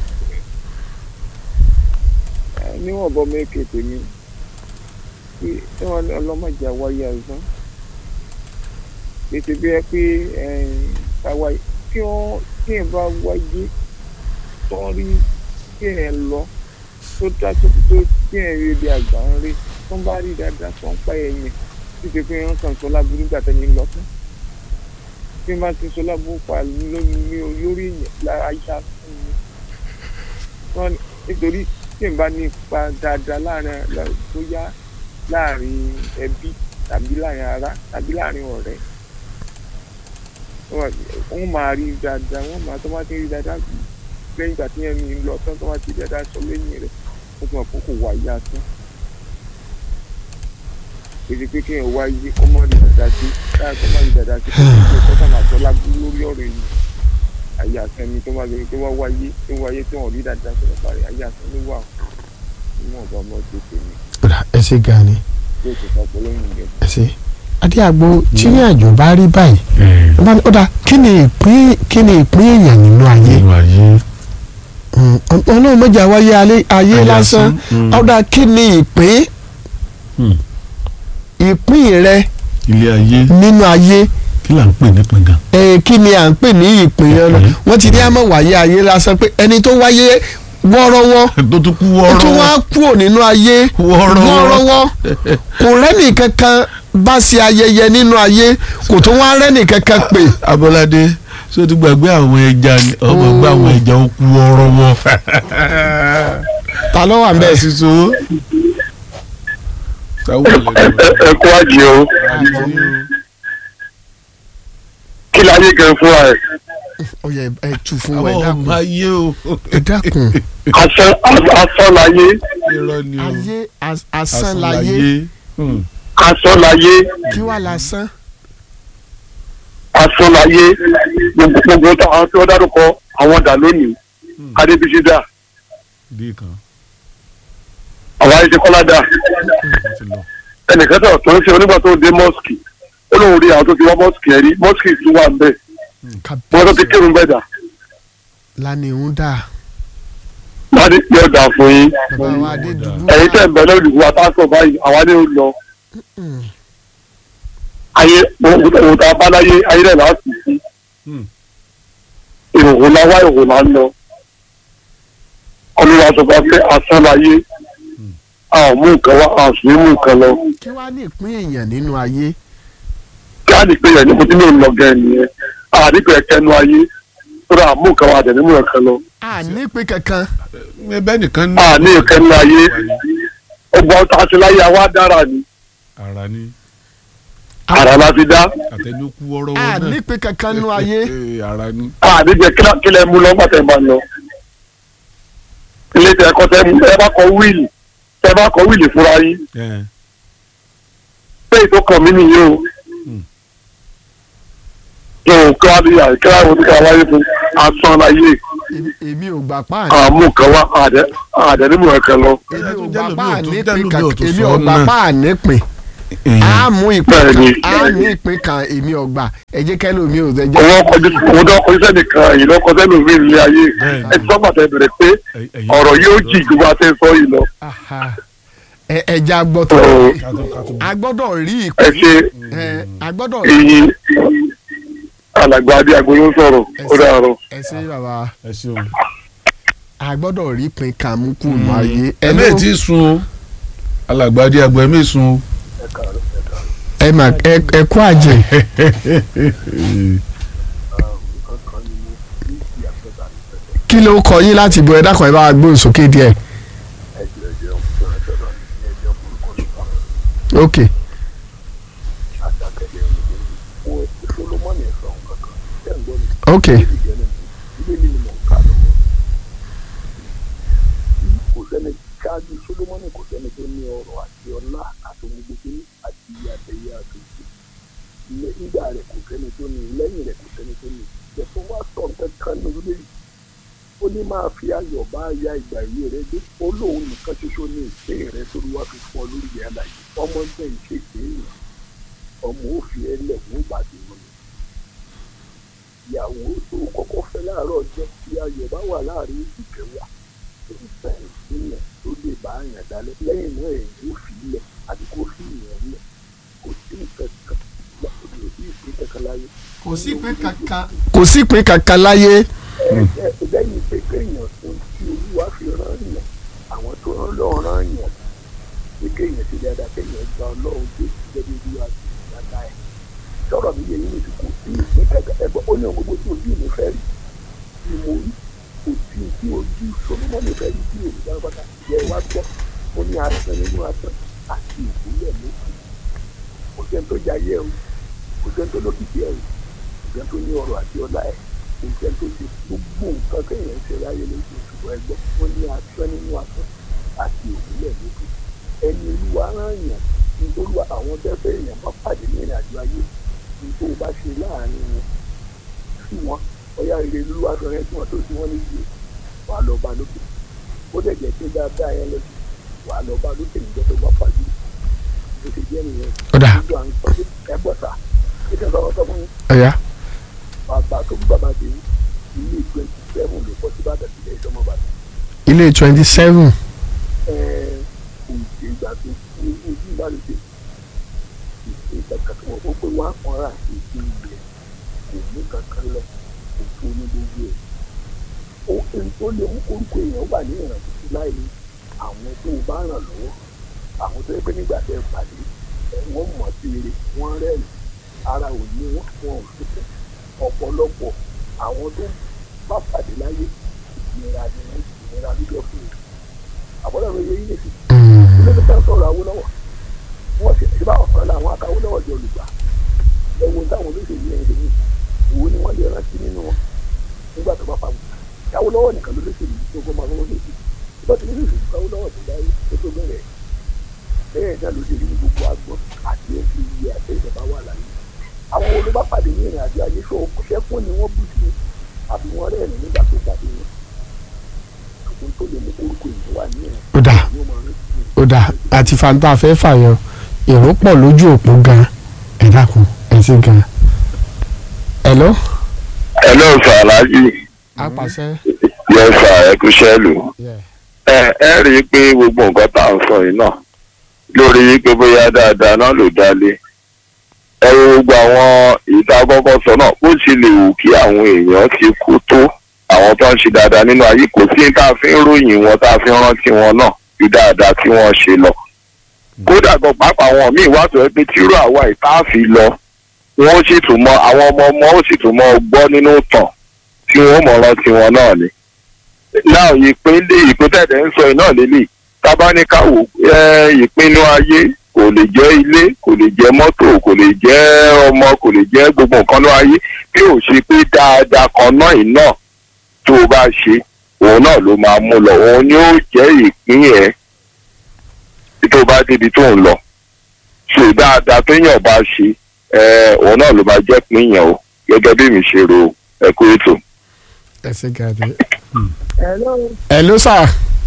ẹ níwọ̀n bọ́ mẹ́kẹ́ tèmi tí tí wọ́n ní ọlọ́mọdé wáyé àìsàn ètò bí ẹ pé káwa kí wọ́n kí ẹ bá wáyé tó ń rí kí ẹ lọ tó dá tó tó kí ẹ rí ibi àgbà ń rí tó ń bá rí dáadáa tó ń pa ẹ̀yìn títí pé wọ́n kàn sọ láburú nígbà tẹ́ni lọ tán bí wọ́n bá ti sọ láburú pa lórí mi ò lórí ìyẹn lára yá fún mi wọ́n ní nítorí tí n bá ní ipa dáadáa láàrin lá- tó yá láàrin ẹbí tàbí láàrin ará tàbí láàrin ọ̀rẹ́ wọ́n wọ́n máa rí dáadáa wọ́n máa tó bá ti rí dáadáa lẹ́yìn ìgbà tí yẹn ní lọ tán tó bá ti rí dáadáa sọ lẹ́yìn rẹ̀ wọ́n ti mọ̀ pé kò wá yá tán èdè pé kéèyàn wá yé kó má rí dáadáa sí láì kó má rí dáadáa sí kó má rí kó sàmà sọ lágbó lórí ọ̀rọ̀ yìí ayé àtẹni tó má lórí tó wá wáyé tó wáyé tó wọ́n rí dáadáa sọ̀rọ̀ parí ayé àtẹni wà níwọ̀n bá ọmọ tó tèmi Ọ̀dà, ẹ ṣe gan ni yóò tó sọ pé lóyún ìgbẹ́. ẹ ṣe adéagbo tí ní àjò bá rí báyìí ẹ bá ní ọ̀dà kí ni ìpín kí ni ìpín èèyàn nínú ayé nínú ayé Mm, ọlọ́run mọ̀jà wáyé alẹ́- ayé Ayé lásán lásán, mm. ọ̀dà kí ni ìpín Hmm. ìpín rẹ ilé ayé nínú ayé kí là ń pè ní pingan. ẹ kí ni à ń pè ní ìpín yẹn lọ Ìpín. wọ́n ti ní àmọ́ wáyé ayé lásán pé ẹni tó wáyé wọ́ọ́rọ́wọ́ tó tún kú ó tún wọ́ọ́rọ́ wá kúrò nínú ayé Wọ́ọ́rọ́wọ́. wọ́ọ́rọ́wọ́ kò rẹ́nì kankan bá ṣe ayẹyẹ nínú ayé kò tún wá rẹ́nì kankan pè abọ́ládé ṣé o ti gbàgbé àwọn ẹja ni ọmọ gbé àwọn ẹja ó kú wọ́ọ́rọ́wọ́. ta ló wà ń bẹ̀. sísun sáwọ́ lẹ́nu ẹ kú àjẹ o kí láyé gan fún ẹ ó yẹ ẹ tu fún wa ẹ àwọn dákun ọmọ ayé o ẹ dákun asán asán láyé irọ́ ni o ayé as- asán Asán láyé Hmm. asán láyé kí wà lásán asán láyé gbogbo gbogbo àwọn tí wọ́n dárúkọ àwọn dà lónìí adébísí dà bí kan àwọn ayé ti kọ́lá dà wọ́n ti lọ. ẹnìkan tó tó ń ṣe onígbà tó dé mọ́sìkì ó lóun rí àwọn tó ti wá mọ́sìkì ẹ̀ rí mọ́sìkì tún wà ń bẹ̀ wọ́n tó ti kábíyèsí kírun bẹ́ẹ̀ dà lánìí ń dà láti pé ọ̀dà fún yín bàbá wa adédùbú ẹ̀yin tẹ̀ ń bẹ lórí ìwà pásítọ̀ báyìí àwa ní ó lọ ayé òun tá a bá láyé ayé rẹ̀ láti sí Hmm. ìhòòhò la wá ìhòòhò la ń lọ olúwa sọ fún wa pé asán láyé a ò mú nǹkan wá a ò sì ní mú nǹkan lọ kí wàá ní ìpín èèyàn nínú ayé kí á ní pé yẹn ní mo ti ní òun lọ gẹ̀ nìyẹn a ní pé ẹ̀kẹ́nu ayé tó dáa mú nǹkan wá a dẹ̀ ní mú nǹkan lọ a ní ìpín kankan ẹbẹ nìkan a ní ìkẹ́nu ayé ọgbọ́n tá a ti láyé àwa dára ni ara ní àrà la fi dá àtẹnukú ọ̀rọ̀ a wọn náà ní ìpín kankan nínú ayé Eh, ara ní. a ní jẹ́ kí lẹ mú lọ gbàtẹ́ bá lọ ilé tẹ ẹkọ tẹ mú ẹ bá kọ wíìlì tẹ bá kọ wíìlì fúnra yín Eh, pé ètò kan mí nìyí o Hmm. yóò kí wá bí àyè kí wá wo ní ká wáyé fún asán láyé Èmi- èmi ò gbà pa àní àmú kan wá àdẹ àdẹ nímú ẹ̀kan lọ èmi ò Jẹ́ gbà lómi pa ò àní tún- ìpín jẹ́ lómi ò kankan tún èmi sọ ò gbà náà. pa àní ìpín eh, a mú ìpín Bẹ́ẹ̀ni. kan a ní ìpín kan èmi ò gbà ẹ jẹ́ kẹ́lòmí ò jẹ́ òun ọkọjú òun tó ọkọjú sẹ́nìkan èyí ló kọ sẹ́nu mi ilé ayé Bẹ́ẹ̀ni. ẹ ti sọ́gbà tẹ bẹ̀rẹ̀ pé eh, ẹ̀yin- ọ̀rọ̀ yóò jì ju bá a ṣe ń sọ yìí lọ Aha. ẹ ẹja gbọ́tọ̀ Ọ̀, Kátó- kátó- a gbọ́dọ̀ rí ẹ ìpín ṣe ẹ a gbọ́dọ̀ rí èyí alàgbà adé agolo ń sọ̀rọ̀ ó dàrọ̀. ẹ ṣe bàbá ẹ ṣeun. a gbọ́dọ̀ rí ìpín kan mú kù nù ayé ẹ mẹ́ẹ̀ tí ì sun o alàgbàdì àgbà ẹ mẹ́ẹ̀ sun o. ẹ mà ẹ ẹ kú àjẹ kí ló kọ yín láti bọ ẹ dákun ẹ bá wa gbóhùn sókè díẹ̀ ok ok kò sẹ́ni ṣáájú solomoni kò sẹ́ni tó ní ọrọ̀ àti ọlá àti ohun gbogbo ní àti iye àtẹ̀yẹ àtòjì nígbà rẹ̀ kò sẹ́ni tó ní lẹ́yìn rẹ̀ kò sẹ́ni tó ní ìjẹ̀fọ́ wá sọ kankan ní orílẹ̀ yìí ó ní máa fi ayọ̀ bá ya ìgbà ìwé rẹ̀ dé ó lóun nìkan ṣoṣo ní ìpè rẹ̀ tó wá fi fún ọ lórí ìyá àlàyé ọmọ jẹ́ ìṣe ìpéyìn ọmọ ó fi ẹlẹ̀ wọ́n bá ti wọn ìyàwó tó kọ́kọ́ fẹ́ láàárọ̀ ọjọ́ tí ayọ̀ bá wà láàrin ìkẹwàá tó ń fẹ́ ìpínlẹ̀ tó lè bá àyàn dálẹ̀ lẹ́yìn náà èyí ó fi ilẹ̀ àti kó fi ìyẹn lẹ̀ kò sí nǹkan kan kò sí ìpín kankan láyé. kò sí ìpín kankan kò sí ìpín kankan láyé ẹ ẹ lẹ́yìn pé kéèyàn fún tí olúwa fi rán yàn àwọn tó rán lọ́ọ́ rán yàn pé kéèyàn ti dáadáa kéèyàn gba ọlọ́run tó ti jẹ́ bí olúwa ti dáadáa ẹ̀ sọ̀rọ̀ mi yẹ yín nìkan kò sí ìpín kankan ẹ gbọ́ ó ní ohun gbogbo tí ojú mi fẹ́ rí ni mo rí kò sí tí ojú solomoni fẹ́ rí tí olùdarí bàtà jẹ́ wá gbọ́ ó ní asán nínú asán àti ìpínlẹ̀ méjì kò sẹ́ni tó jayé o kò sẹ́ni tó lókìkí ẹ̀ o kò sẹ́ni tó ní ọrọ̀ àti ọlá ẹ̀ kò sẹ́ni tó ṣe gbogbo nǹkan kéèyàn ṣe láyé lójú ṣùgbọ́n ẹgbẹ́ wọn ní asán nínú asán àti ìpínlẹ̀ méjì ẹni olúwa rán yàn nítorí àwọn tẹ́fẹ́ èèyàn bá pàdé ní ìrìnàjò ayé nítorí o bá ṣe láàrin wọn sí wọn ọ̀yá ire olúwa sọ yẹn tí wọ́n tó sí wọn níbi wà á lọ bá lókè ó dẹ̀ jẹ́ pé dáadáa yẹn lọ́sí wà á lọ bá lókè níjọ́ tó bá pàdé bó ṣe jẹ́ nìyẹn Ó dáa. gbogbo à ń sọ pé ẹ gbọ́ sà kí ni ọ̀rọ̀ sọ fún yín ọ̀yá bàbá tó ń bàbá tèmi ilé twenty seven ló kọ́ sí bàtà sílẹ̀ ìṣọ́mọ bàtà ilé twenty seven ẹ kò ṣe ìgbà tó kú ojú ìbálòpọ̀ ìṣe kankan tó wọ́n pé wọ́n á kàn rà sí ìṣe ilẹ̀ kò ní kankan lọ kò fún ní gbogbo ẹ̀. ó ẹni tó lè mú orúkọ èèyàn wà ní ìrànwọ́ sí láì ní àwọn tó bá ràn lọ́wọ́ àwọn tó yẹ pé nígbà tẹ́ ẹ pàdé ẹ wọ́n mọ̀ sí eré wọ́n rẹ́rìn ara ò ní wọ́n wọn ò sí fún ọ̀pọ̀lọpọ̀ àwọn tó bá pàdé láyé ìnira ni wọ́n ìnira ló jẹ́ fún un àbọ̀dọ̀ mi yẹ yín lè fi ilé tó fẹ́ sọ̀rọ̀ Awólọ́wọ̀ wọ́n ti ṣe bá ọ̀kan láwọn akawólọ́wọ̀ jọ olùgbà ẹ̀wọ̀n táwọn olóṣèlú yẹn ṣe ní òwò ni wọ́n lè rántí nínú wọn nígbà tó bá pa wọn Awólọ́wọ̀ nìkan ló lóṣèlú tó kọ́ máa fọwọ́ lóṣèlú ìgbà tó lóṣèlú Awólọ́wọ̀ tó dáyé tó tó bẹ̀rẹ̀ bẹ́ẹ̀ náà ló ṣe ní gbogbo agbọ́n àti ẹ̀sìn iye àti ìjọba wà láyé àwọn olùbá pàdé ní ìrìn àjò ayé ṣó ṣẹ́kùn ni wọ́n bú sí àbí wọ́n rẹ́rìn nígbà tó pàdé wọn ṣùgbọ́n tó lè mú orúkọ ìlú wà ní ìrìn ó dà yóò máa rántí ó dà àti fanta fẹ́ fàyọ èrò pọ̀ lójú òpó gan ẹ dákun ẹ sí gan. hello ẹ lọ́ọ̀ sọ aláàjì apàṣẹ yẹ́sà ẹ̀kúṣẹ́lù Yeah. ẹ ẹ rí i pé gbogbo nǹkan tá à ń sọ yìí náà lórí pé bóyá dáadáa náà ló dálé ẹ wo gbogbo àwọn ìta kọ́kọ́ sọ náà bó ṣe lè wù kí àwọn èèyàn ti kú tó àwọn tó ń ṣe dáadáa nínú ayé kò sí tá a fi ń ròyìn wọn tá a fi ń rántí wọn náà ju dáadáa tí wọ́n ṣe lọ kódà gan pàápàá àwọn míì wá sọ pé tírú àwa ìta fi lọ wọn ó sì tún mọ àwọn ọmọ ọmọ ó sì tún mọ gbọ́ nínú tàn tí wọn ó mọ̀ rántí wọn náà ni náà ìpínlẹ̀ ìpínlẹ̀ ń sọ iná lélẹ̀ tábáníkàwò ìpinnu ayé kò lè jẹ́ ilé kò lè jẹ́ mọ́tò kò lè jẹ́ ọmọ kò lè jẹ́ gbogbo nǹkan náà ayé bí ò ṣe pé dáadáa kan náà iná tó o bá ṣe òun náà ló máa mú lọ òun ni ó jẹ́ ìpín ẹ̀ tó o bá débi tó ń lọ ṣe dáadáa téèyàn bá ṣe ẹ̀, òun náà ló máa jẹ́ pín yẹn o gẹ́gẹ́ bí mi ṣe rò ẹ̀kú ètò. ẹ ṣe gàdé. Hello, ẹ ló sà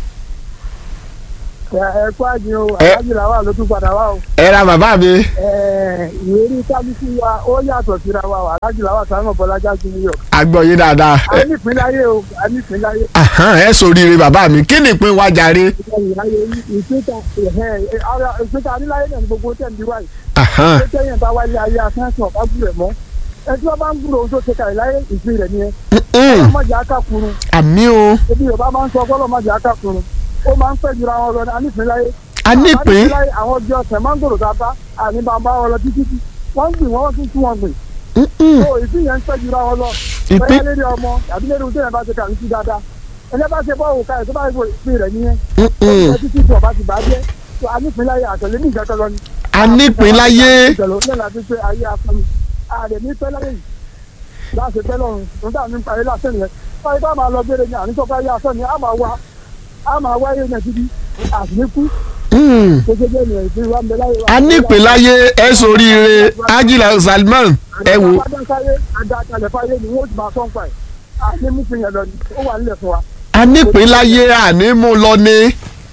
ẹ kú àjìn o, Ẹ- àlájì làwà ló tún padà wá o. ẹ ra bàbá mi. Ẹ, Ìwérí kábíyèsí wa ó yàtọ̀ síra wa o, àlájì làwà sáwọn Bọ́lájà ti New York. agbọ̀ yín dáadáa. A ní ìpínláyé o, a ní ìpínláyé. Ahán, ẹ sòríire bàbá mi kí ni ìpín wa jàre. Ìpínta ìpínta níláyé náà ni gbogbo tẹ̀ ń bí wáyé. Ahán, Ṣé tẹ́yìn bá wáyé ayé asẹ́sàn bá gbúrẹ̀ mọ́? Ẹ tí wọ́n bá ń gbúrò ohun tó ṣe kàrí láyé ìpín rẹ̀ nìyẹn. mm-mm, Ọlọ́mọdé akákurun. àmì o Ebi Yorùbá máa ń sọ ọlọ́mọdé akákurun. Ó máa ń pẹ́ jura wọn lọ ní anípínláyé. a ní ìpín Anípínláyé àwọn ọjọ́ ọ̀sẹ̀ mángòrò tá a bá àní bàbá wọn lọ títí tí. Wọ́n ń gbìn wọ́n tún tún wọn gbìn. mm-mm, So ìpín yẹn ń pẹ́ jura wọn lọ. ìpín Bẹ́ẹ̀ lérí ọmọ àbí lérí ohun tí yẹn bá ṣe kàrí sí dáadáa. Ẹni bá ṣe bọ́ọ̀wù ká ẹ̀ tó bá yẹ ìpín rẹ̀ nìyẹn. mm-mm, Ẹ títí tí ọba ti bàjẹ́. So anípínláyé àtẹ̀lé ní ìjẹ́kẹ́ lọ ni. a ní ìpín láyé. ìṣẹ̀lẹ̀ òun náà ti pé ayé afẹ́mi ààrẹ ní pẹ́ lẹ́yìn láti pẹ́ lọ́run nígbà ní parí lásán yẹn báyìí bá máa lọ gbére ní àníṣọ́ ayé afẹ́mi á máa wá á máa wá ayé náà títí àsìníkú Mm, kékeré ní ìpín wa ń bẹ láyé wa. a ní ìpín láyé ẹ sòríire Ajila Salman ẹ wò. adásáyé adákalẹ̀ fáyé ni wọ́n ti máa sọ́n pa ẹ̀ àní mú fi yẹn lọ ni ó wà nílẹ̀ fún wa a ní ìpín láyé àní mú lọ ní.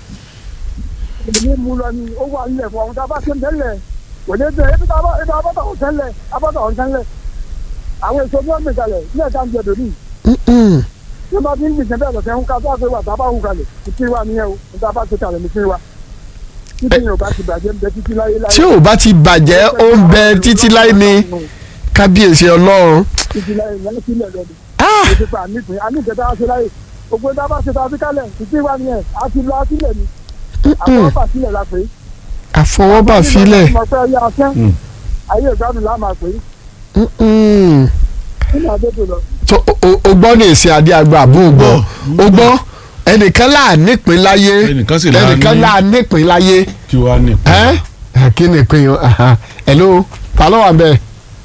èmi mú lọ ni ó wà nílẹ̀ fún wa ohun tá a bá ṣe ń tẹ́lẹ̀ kò ní bẹ́ẹ̀ ebi tá a bá ebi abọ́tà ò tẹ́lẹ̀ abọ́tà ò tẹ́lẹ̀ àwọn èso ní ọ̀gbìn kalẹ̀ ní ẹ̀ka ń jẹ dòní Mm-mm, tí wọ́n bá ti ń gbìyànjú bẹ́ẹ̀ lọ́sẹ̀ ń ká tó àgbẹ̀ wà tá a bá hù kalẹ̀ ìpín wa nìyẹn o níta bá ti kalẹ̀ nípín wa títí yẹn ò bá ti bàjẹ́ ń bẹ títí láyé láyé. tí ò bá ti bàjẹ́ ó ń bẹ títí láì ní kábíyèsí ọlọ́run. títí láyé yẹn sílẹ̀ lọ́dún. Ah, ètò ìpè àníkùn àníkùn tá a ṣe láyé gbogbo tá a bá ṣe tá a fi kalẹ̀ ìpín wa nìyẹn a ti lọ sílẹ̀ ni àwọn ọba sílẹ̀ la pè é. àfọwọ́bà filẹ̀. mo fẹ́ yá asán Mm. ayé ìgbádùn la máa pè é Mm-mm. nínú àdébò lọ. tó o- o o gbọ́ ní èsì adé àgbà àbú gbọ́ o gbọ́ ẹnìkan là nípìn láyé Ẹnìkan sì là ní- ẹnìkan là nípìn láyé kí wàá ní. ẹ ẹ kí ni ìpín yẹn aha. hello ta ló wà bẹ́ẹ̀.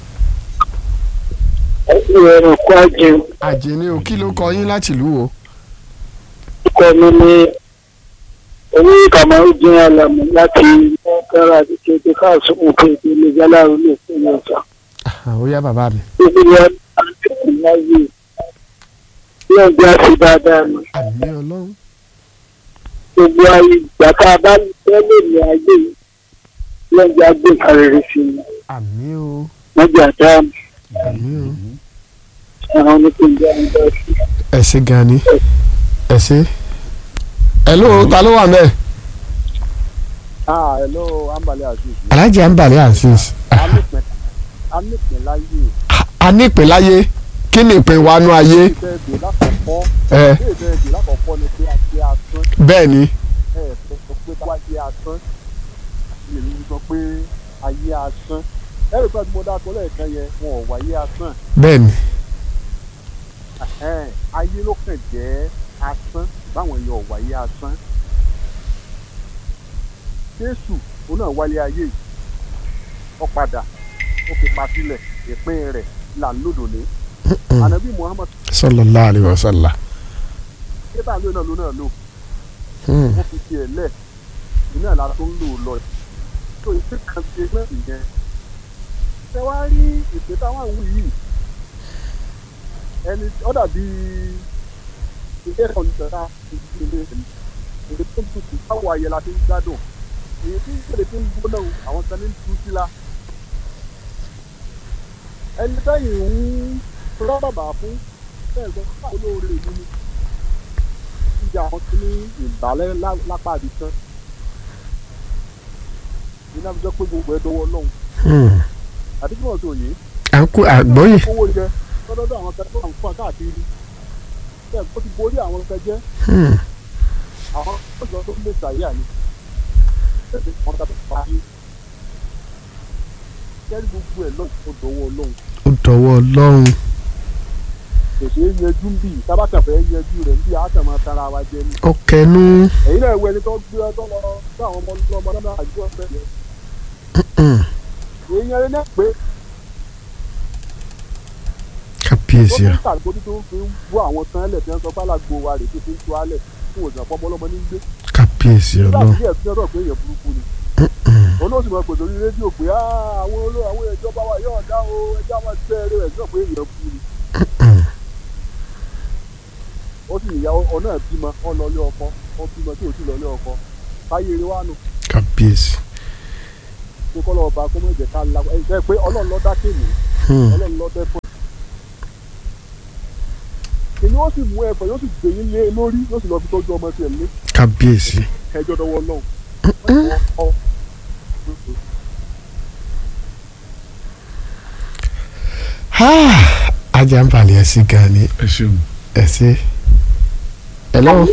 ìrọ̀rùn kó àjẹun àjẹní o kí ló kọ yín láti ìlú wo. kọ́ mi ní oníkàmáwé dín àlàmù láti mọ́kàrà àti kéde káàsù òkè ìpínlẹ̀ jálárù lè fún mi ọ̀sán. Ah, ó yá bàbá mi. gbogbo ní àtẹ̀kùn láyé yóò gbé àti dáadáa ni àmì ọlọ́run. gbogbo ayé ìgbà tá a bá tẹ́lẹ̀ ní ayé yìí yóò gbé àgbé kárẹ̀rẹ̀ sí i àmì o wọ́n gbé àdá àmì o. àwọn onípínlẹ̀ àgbà sí i. ẹ ṣé gan ni ẹ ṣé. hello ta ló wà bẹ́ẹ̀. ah hello ambale azeez alhaji anbali azeez. amípin amípin láyé a nípìn láyé kí ni ìpín wa nú ayé. ìbẹ̀ẹ̀dì lákọ̀ọ́kọ́ ẹ ìbẹ̀ẹ̀dì lákọ̀ọ́kọ́ ni pé a ṣe asán bẹ́ẹ̀ ni ẹ sọ pé wáyé asán èmi sọ pé ayé asán ẹrù pẹ́ tí mo dáko lẹ́ẹ̀kan yẹn wọn ò wáyé asán bẹ́ẹ̀ ni ẹ̀hẹ́n, ayé ló kàn jẹ́ asán báwọn yẹn ò wáyé asán jésù òun náà wálé ayé yìí ó padà ó fi pa sílẹ̀ ìpín rẹ̀ là ń lòdò ní ànábì muhammad sallallahu alayhi wa sallam. kébà ló náà ló náà lò Hmm. ó fi tiẹ̀ lẹ̀ iná ìlà tó ń lò lọ tó ìpín kan ṣe náà nìyẹn ṣé wàá rí ìpè táwọn àwọn yìí ẹni ó dàbí ilé ẹ̀kọ́ nígbà ìdílé èyí tó ń tutù báwo ayẹ la ti ń gbádùn èyí tí ń kéde tó ń gbóná o, àwọn kan ní ń tu sí la ẹni tẹ́yìn ń rọ́ bàbà fún bẹ́ẹ̀ sọ fún olóore mi ni jíjà wọn tún ní ìbálẹ̀ lá- lápá àbí tán iná fi jẹ́ pé gbogbo ẹ̀ dọwọ́ lọ́hùn Hmm. àbí kí wọ́n tó yé à ń kó àgbọ́yè owó jẹ lọ́dọ́dọ́ àwọn kan tó wà ń fún káàkiri bẹ́ẹ̀ ó ti borí àwọn kan jẹ́ Hmm. àwọn ọ̀dọ́ tó lè ṣàyà ni ẹ̀sìn wọn tàbí parí kẹ́rì gbogbo ẹ̀ lọ́hùn ó dọwọ́ lọ́hùn ó dọwọ́ ọlọ́run kò ṣeé yanjú ń bì tábàtà fẹ́ yanjú rẹ̀ ń bì á kàn máa tara wa jẹ ni ó kẹnu èyí náà wọ ẹni tó gbé ọ tó lọ bá àwọn ọmọ ọmọ náà àjọ ọ̀fẹ́ yẹn Hmm. èèyàn rẹ náà pé ó kábíyèsí tún à tàgbójú tó ń fi ń bú àwọn kan lẹ̀ tí wọ́n sọ pálàgbò wa rè tó fi ń tu alẹ̀ fún òjò àpọ̀ ọmọlọ́mọ ní gbé kábíyèsí nígbà ọlọ́run tí ẹ̀ fi ọ̀rọ̀ pé èèyàn burúkú ni Hmm. olóòsì máa pèsè orí rédíò pé "Ah, àwọn olóò àwọn ìjọba wa yóò dá o ẹjọ́ àwọn ẹgbẹ́ rẹ̀ rẹ̀ sọ pé èèyàn burú ni Hmm. ó sì níyàwó ọ̀nà bímọ ọ lọ lé ọkọ ọ bímọ tí ò sì lọ lé ọkọ káyé eré wa nù kábíyèsí pé kọ́ lọ́ọ́ ba kó mọ̀ jẹ́ ká la ẹ jẹ́ pé ọlọ́run ló dá kéèmí Hmm. ọlọ́run ló dẹ́fọ́ èmi ó sì mú ẹ̀fọ́ yóò sì gbé yín lé lórí yóò sì lọ fi tọ́jú ọmọ tiẹ̀ lé kábíyèsí ẹjọ́ dọwọ́ náà ọ Ah, ajá ń balẹ̀ ẹ̀ sí gan ni ẹ ṣeun. ẹ̀ sí. hello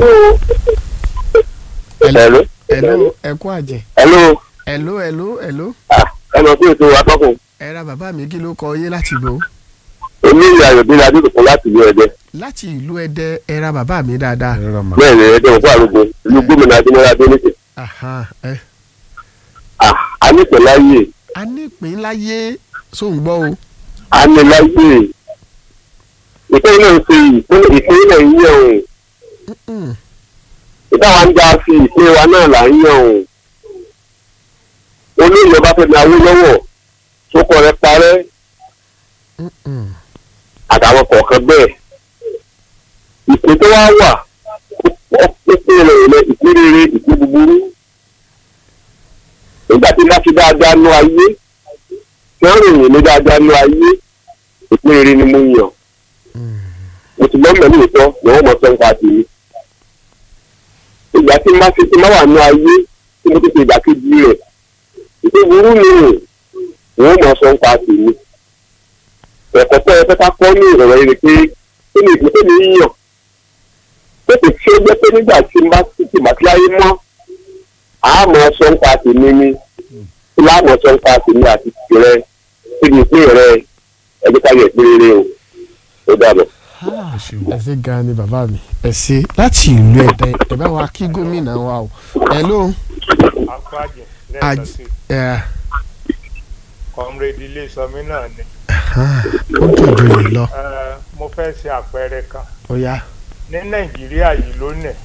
Hello. hello ẹ kú àjẹ hello hello hello hello ẹ mọ̀ pé ètò atọ́kùn ẹ ra bàbá mi kí ló kọ yé láti gbó èmi ìyá ayọ̀dẹ́lẹ̀ adédọ̀kun láti ìlú ẹ̀dẹ́ láti ìlú ẹdẹ ẹ ra bàbá mi dáadáa ẹ rà mà. bẹ́ẹ̀ ni ẹ̀dẹ́ òkú àlùkò ìlú gómìnà adémọ́lá adéníkè Aha, ẹ a ní pẹ̀láyè a ní ìpín láyé sóun gbọ́ o a ní láyè ìpínlẹ̀ náà ń ṣe ìpínlẹ̀ ìpínlẹ̀ ń yẹ̀ òun Mm-mm. ìtawà ń já sí ìpín wa náà là ń yẹ̀ òun olóyè ọbáfẹ́mi awólọ́wọ̀ tó kọ rẹ parẹ́ Mm-mm. àtàwọn kọ̀ọ̀kan bẹ́ẹ̀ ìpín tó wá wà ó pín rẹ̀ lẹ ìpín rere ìpín búburú nígbà tí bá fi dáadáa nú ayé tí wọ́n ròyìn ní dáadáa nú ayé ìpín rere ni mo yàn Mm. mo ti gbọ́n mẹ́lì ìtọ́ ni wọ́n mọ̀ sọ nípa tèmi ìgbà tí má fi ti má wà nú ayé tí mo ti ṣe ìdàkejì rẹ̀ ìpín burú ni wọ́n mọ̀ sọ nípa tèmi ẹ̀kọ́ tó ẹ fẹ́ ká kọ́ ní ìrọ̀rọ̀ yìí ni pé kí ni ìpín tèmi yàn tètè tí ó jẹ́ pé nígbà tí n bá ti mà sí ayé mọ́ àmọ́ sọ nípa tèmi ni tí láàmọ́ sọ nípa tèmi àti tìrẹ kí ni ìpín rẹ ẹjọ́ ká yẹ ìpín rere o ó dàbọ̀. Ah, ẹ ṣé gan ni bàbá mi ẹ ṣé láti ìlú ẹdẹ ẹ bá wa kí gómìnà wa o hello apájẹ lẹ́ẹ̀kan Aj- sí ẹ kọ́mrẹ́dì ilé sọmí náà ni ah, ó dòdò yìí lọ Eh, mo fẹ́ ṣe àpẹẹrẹ kan ó yá ní nàìjíríà yìí lónìí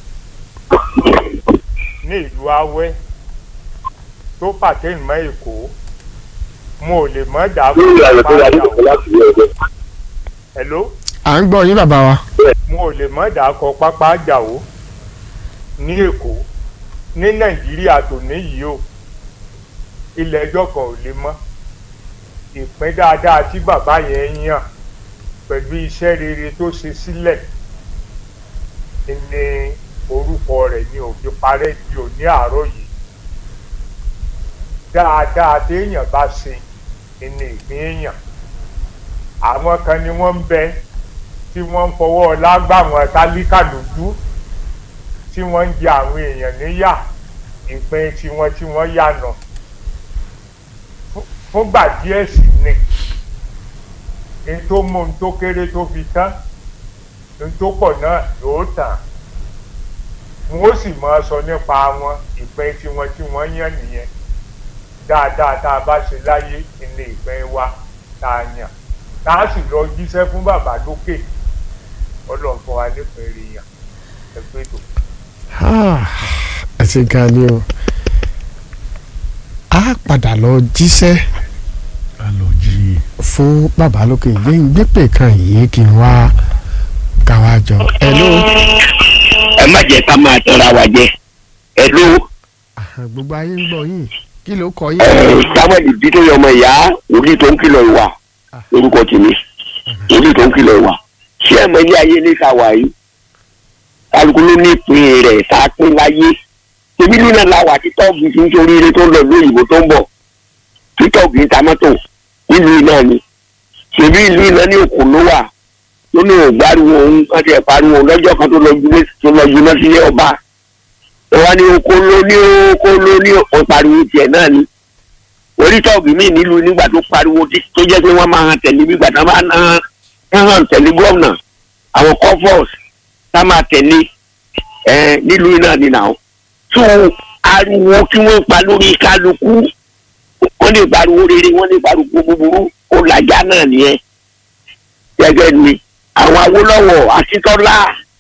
ní ìlú awẹ́ tó pàtẹ́yìn mọ́ èkó mo ò lè mọ́ dà lórí ayọ̀dẹ́lẹ̀ adédọ̀kun láti ìlú ẹ̀dẹ́ hello à ń gbọ́ yín bàbá wa mo ò lè mọ́ dà kọ pápá àjàwó ní èkó ní nàìjíríà tó níyìí o ilẹ̀ ẹjọ́ kan ò lè mọ́ ìpín dáadáa tí bàbá yẹn yàn pẹ̀lú iṣẹ́ rere tó ṣe sílẹ̀ ní orúkọ rẹ̀ ní òfin parẹ́ di òní àárọ̀ yìí dáadáa téèyàn bá ṣe ní ìpín èèyàn àwọn kan ni wọ́n ń bẹ tí wọ́n ń fọwọ́ lágbà wọn tálíkà lójú tí wọ́n ń jẹ àwọn èèyàn níyà ìpín tiwọn tí wọ́n yànà fúngbà díẹ̀ sí ni n tó mú n tó kéré tó fi tán n tó pọ̀ náà yóò tàn wọn ó sì máa sọ nípa wọn ìpín tiwọn tí wọ́n yàn nìyẹn dáadáa tá a bá ṣe láyé ilé ìpín wa tá a yàn tá a sì lọ jíṣẹ́ fún bàbá lókè ọlọ́run fún wa nípìn èrè yàn ẹgbẹ́ tó. Ah, ẹ ṣé gan ni o a padà lọ jíṣẹ́ a lọ jí i. fún bàbá lókè yé ń gbépè kan yìí kí n wá káwá jọ hello ẹ má jẹ́ ká máa tọ́ra wa jẹ ẹ ló Ah, gbogbo ayé ń gbọ́ yín kí ló kọ yín samuel dídé ọmọ ìyá wòlíì tó ń kìlọ̀ ìwà lórúkọ tèmi wòlíì tó ń kìlọ̀ ìwà ṣé ẹ mọ ilé ayé ní sáwà yìí kálukú ló ní ìpín rẹ̀ tá a pín láyé tèmi nínú la wà títọ́ọ̀gì tí ń torí ire tó ń lọ lóyìnbó tó ń bọ̀ títọ́ọ̀gì ń ta mọ́tò nílùú iná ni tèmi ìlú iná ní òkú ló wà tó ní ògbáriwo òun kan tiẹ̀ pariwo lọ́jọ́ kan tó lọ jùlọ tó lọ jùlọ sílé ọba ìwà ni oko ló ní oko ló ní òun pariwo tiẹ̀ náà ni onítọ́ọ̀gì míì nílùú nígbà tó pariwo tí- tó jẹ́ pé wọ́n máa hàn tẹ̀lé bí gbàtà máa hàn hàn tẹ̀lé gómìnà àwọn comfort tá máa tẹ̀lé ẹ nílùú iná ni nà ó tó ariwo tí wọ́n pa lórí kálukú wọ́n lè pariwo rere wọ́n lè pariwo búburú ó làjá náà nìyẹn gẹ́gẹ́ ni àwọn Awólọ́wọ̀ Akíntọ́lá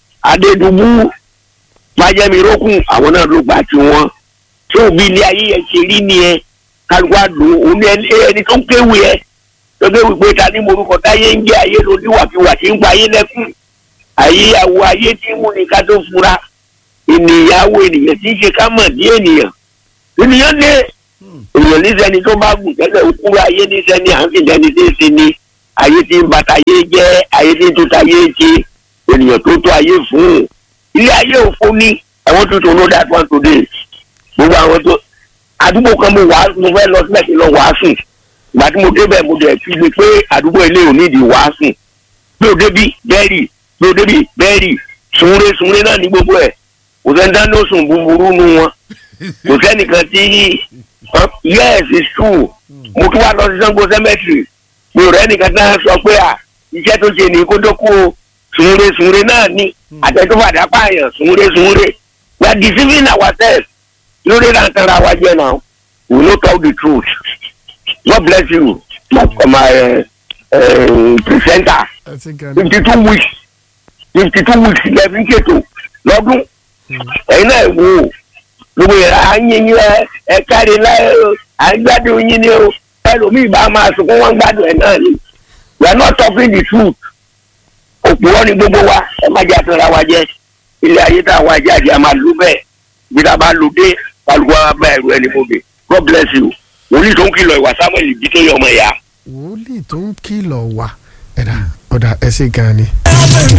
Adédùbú májẹ̀mírókùn àwọn náà ló gbà tí wọ́n tó bí ilé ayé yẹn ṣe rí nìyẹn kálukú àdùn òun ẹni ẹni tó ń kéwì ẹ tó kéwì pé ta ní morúkọ táyé ń jẹ ayé lóníwàkiwà tí ń pa ayé lẹ́kùn ayé àwọ ayé tí ń mú ni ká tó fura ènìyàn àwọ ènìyàn tí ń ṣe ká mọ̀ ní ènìyàn ènìyàn lé èèyàn níṣẹ́ni tó bá gùn tẹ́lẹ̀ òkúra ayé níṣẹ́ni à ń fi lẹ́ni tí ń ṣe ni ayé tí ń bàtà ayé jẹ́ ayé tí ń tó ta ayé ṣe ènìyàn tó tó ayé fún un ilé ayé òfo ní àwọn tuntun ló dá one today gbogbo àwọn tó àdúgbò kan mo wàá mo fẹ́ lọ sílẹ̀ kí n lọ wàásù ìgbà tí mo débẹ̀ mo dẹ̀ fi gbé pé àdúgbò ilé ò nídìí wàásù bí o débi bẹ́ẹ̀rì bí o débi bẹ́ẹ̀rì sunre sunre náà ní gbogbo ẹ̀ kò sẹ́ni dáná sùn búburú nu wọn kò sẹ́nìkan tí yes it's true mo tún wá lọ sí Ṣàngó cemetery mi ò rẹ́ nìkan náà sọ pé à iṣẹ́ tó ṣe ní kó tó kú o sunre sunre náà ní àtẹ̀tọ́fàdà pààyàn sunre sunre we are deceiving ourselves lórí náà tanra wa jẹ́ náà we no tell the truth God bless you my my uh, uh, presenter ẹ ti gan ni. fifty two weeks fifty two weeks lẹ́ẹ̀fi ń ṣètò lọ́dún ẹ̀yin náà wò ó gbogbo yẹn à ń yin yín ẹ ẹ káre láyé o à ń gbádùn yín ni o ẹlòmíì bá máa sunkún wọn gbádùn ẹ náà ni we are not talking the truth òpùrọ́ ni gbogbo wa ẹ má jẹ́ àtúnra wa jẹ́ ilé ayé tá a wá jáde a máa lù bẹ́ẹ̀ bí tá a bá lù dé kálukú wa bá ẹrù ẹni mo bè God bless you wòlíì tó ń kìlọ̀ ìwà Samuel bí tó yẹ ọmọ ìyá. wòlíì tó ń kìlọ̀ wà ẹ̀dá ọ̀dà ẹ ṣe gan ni.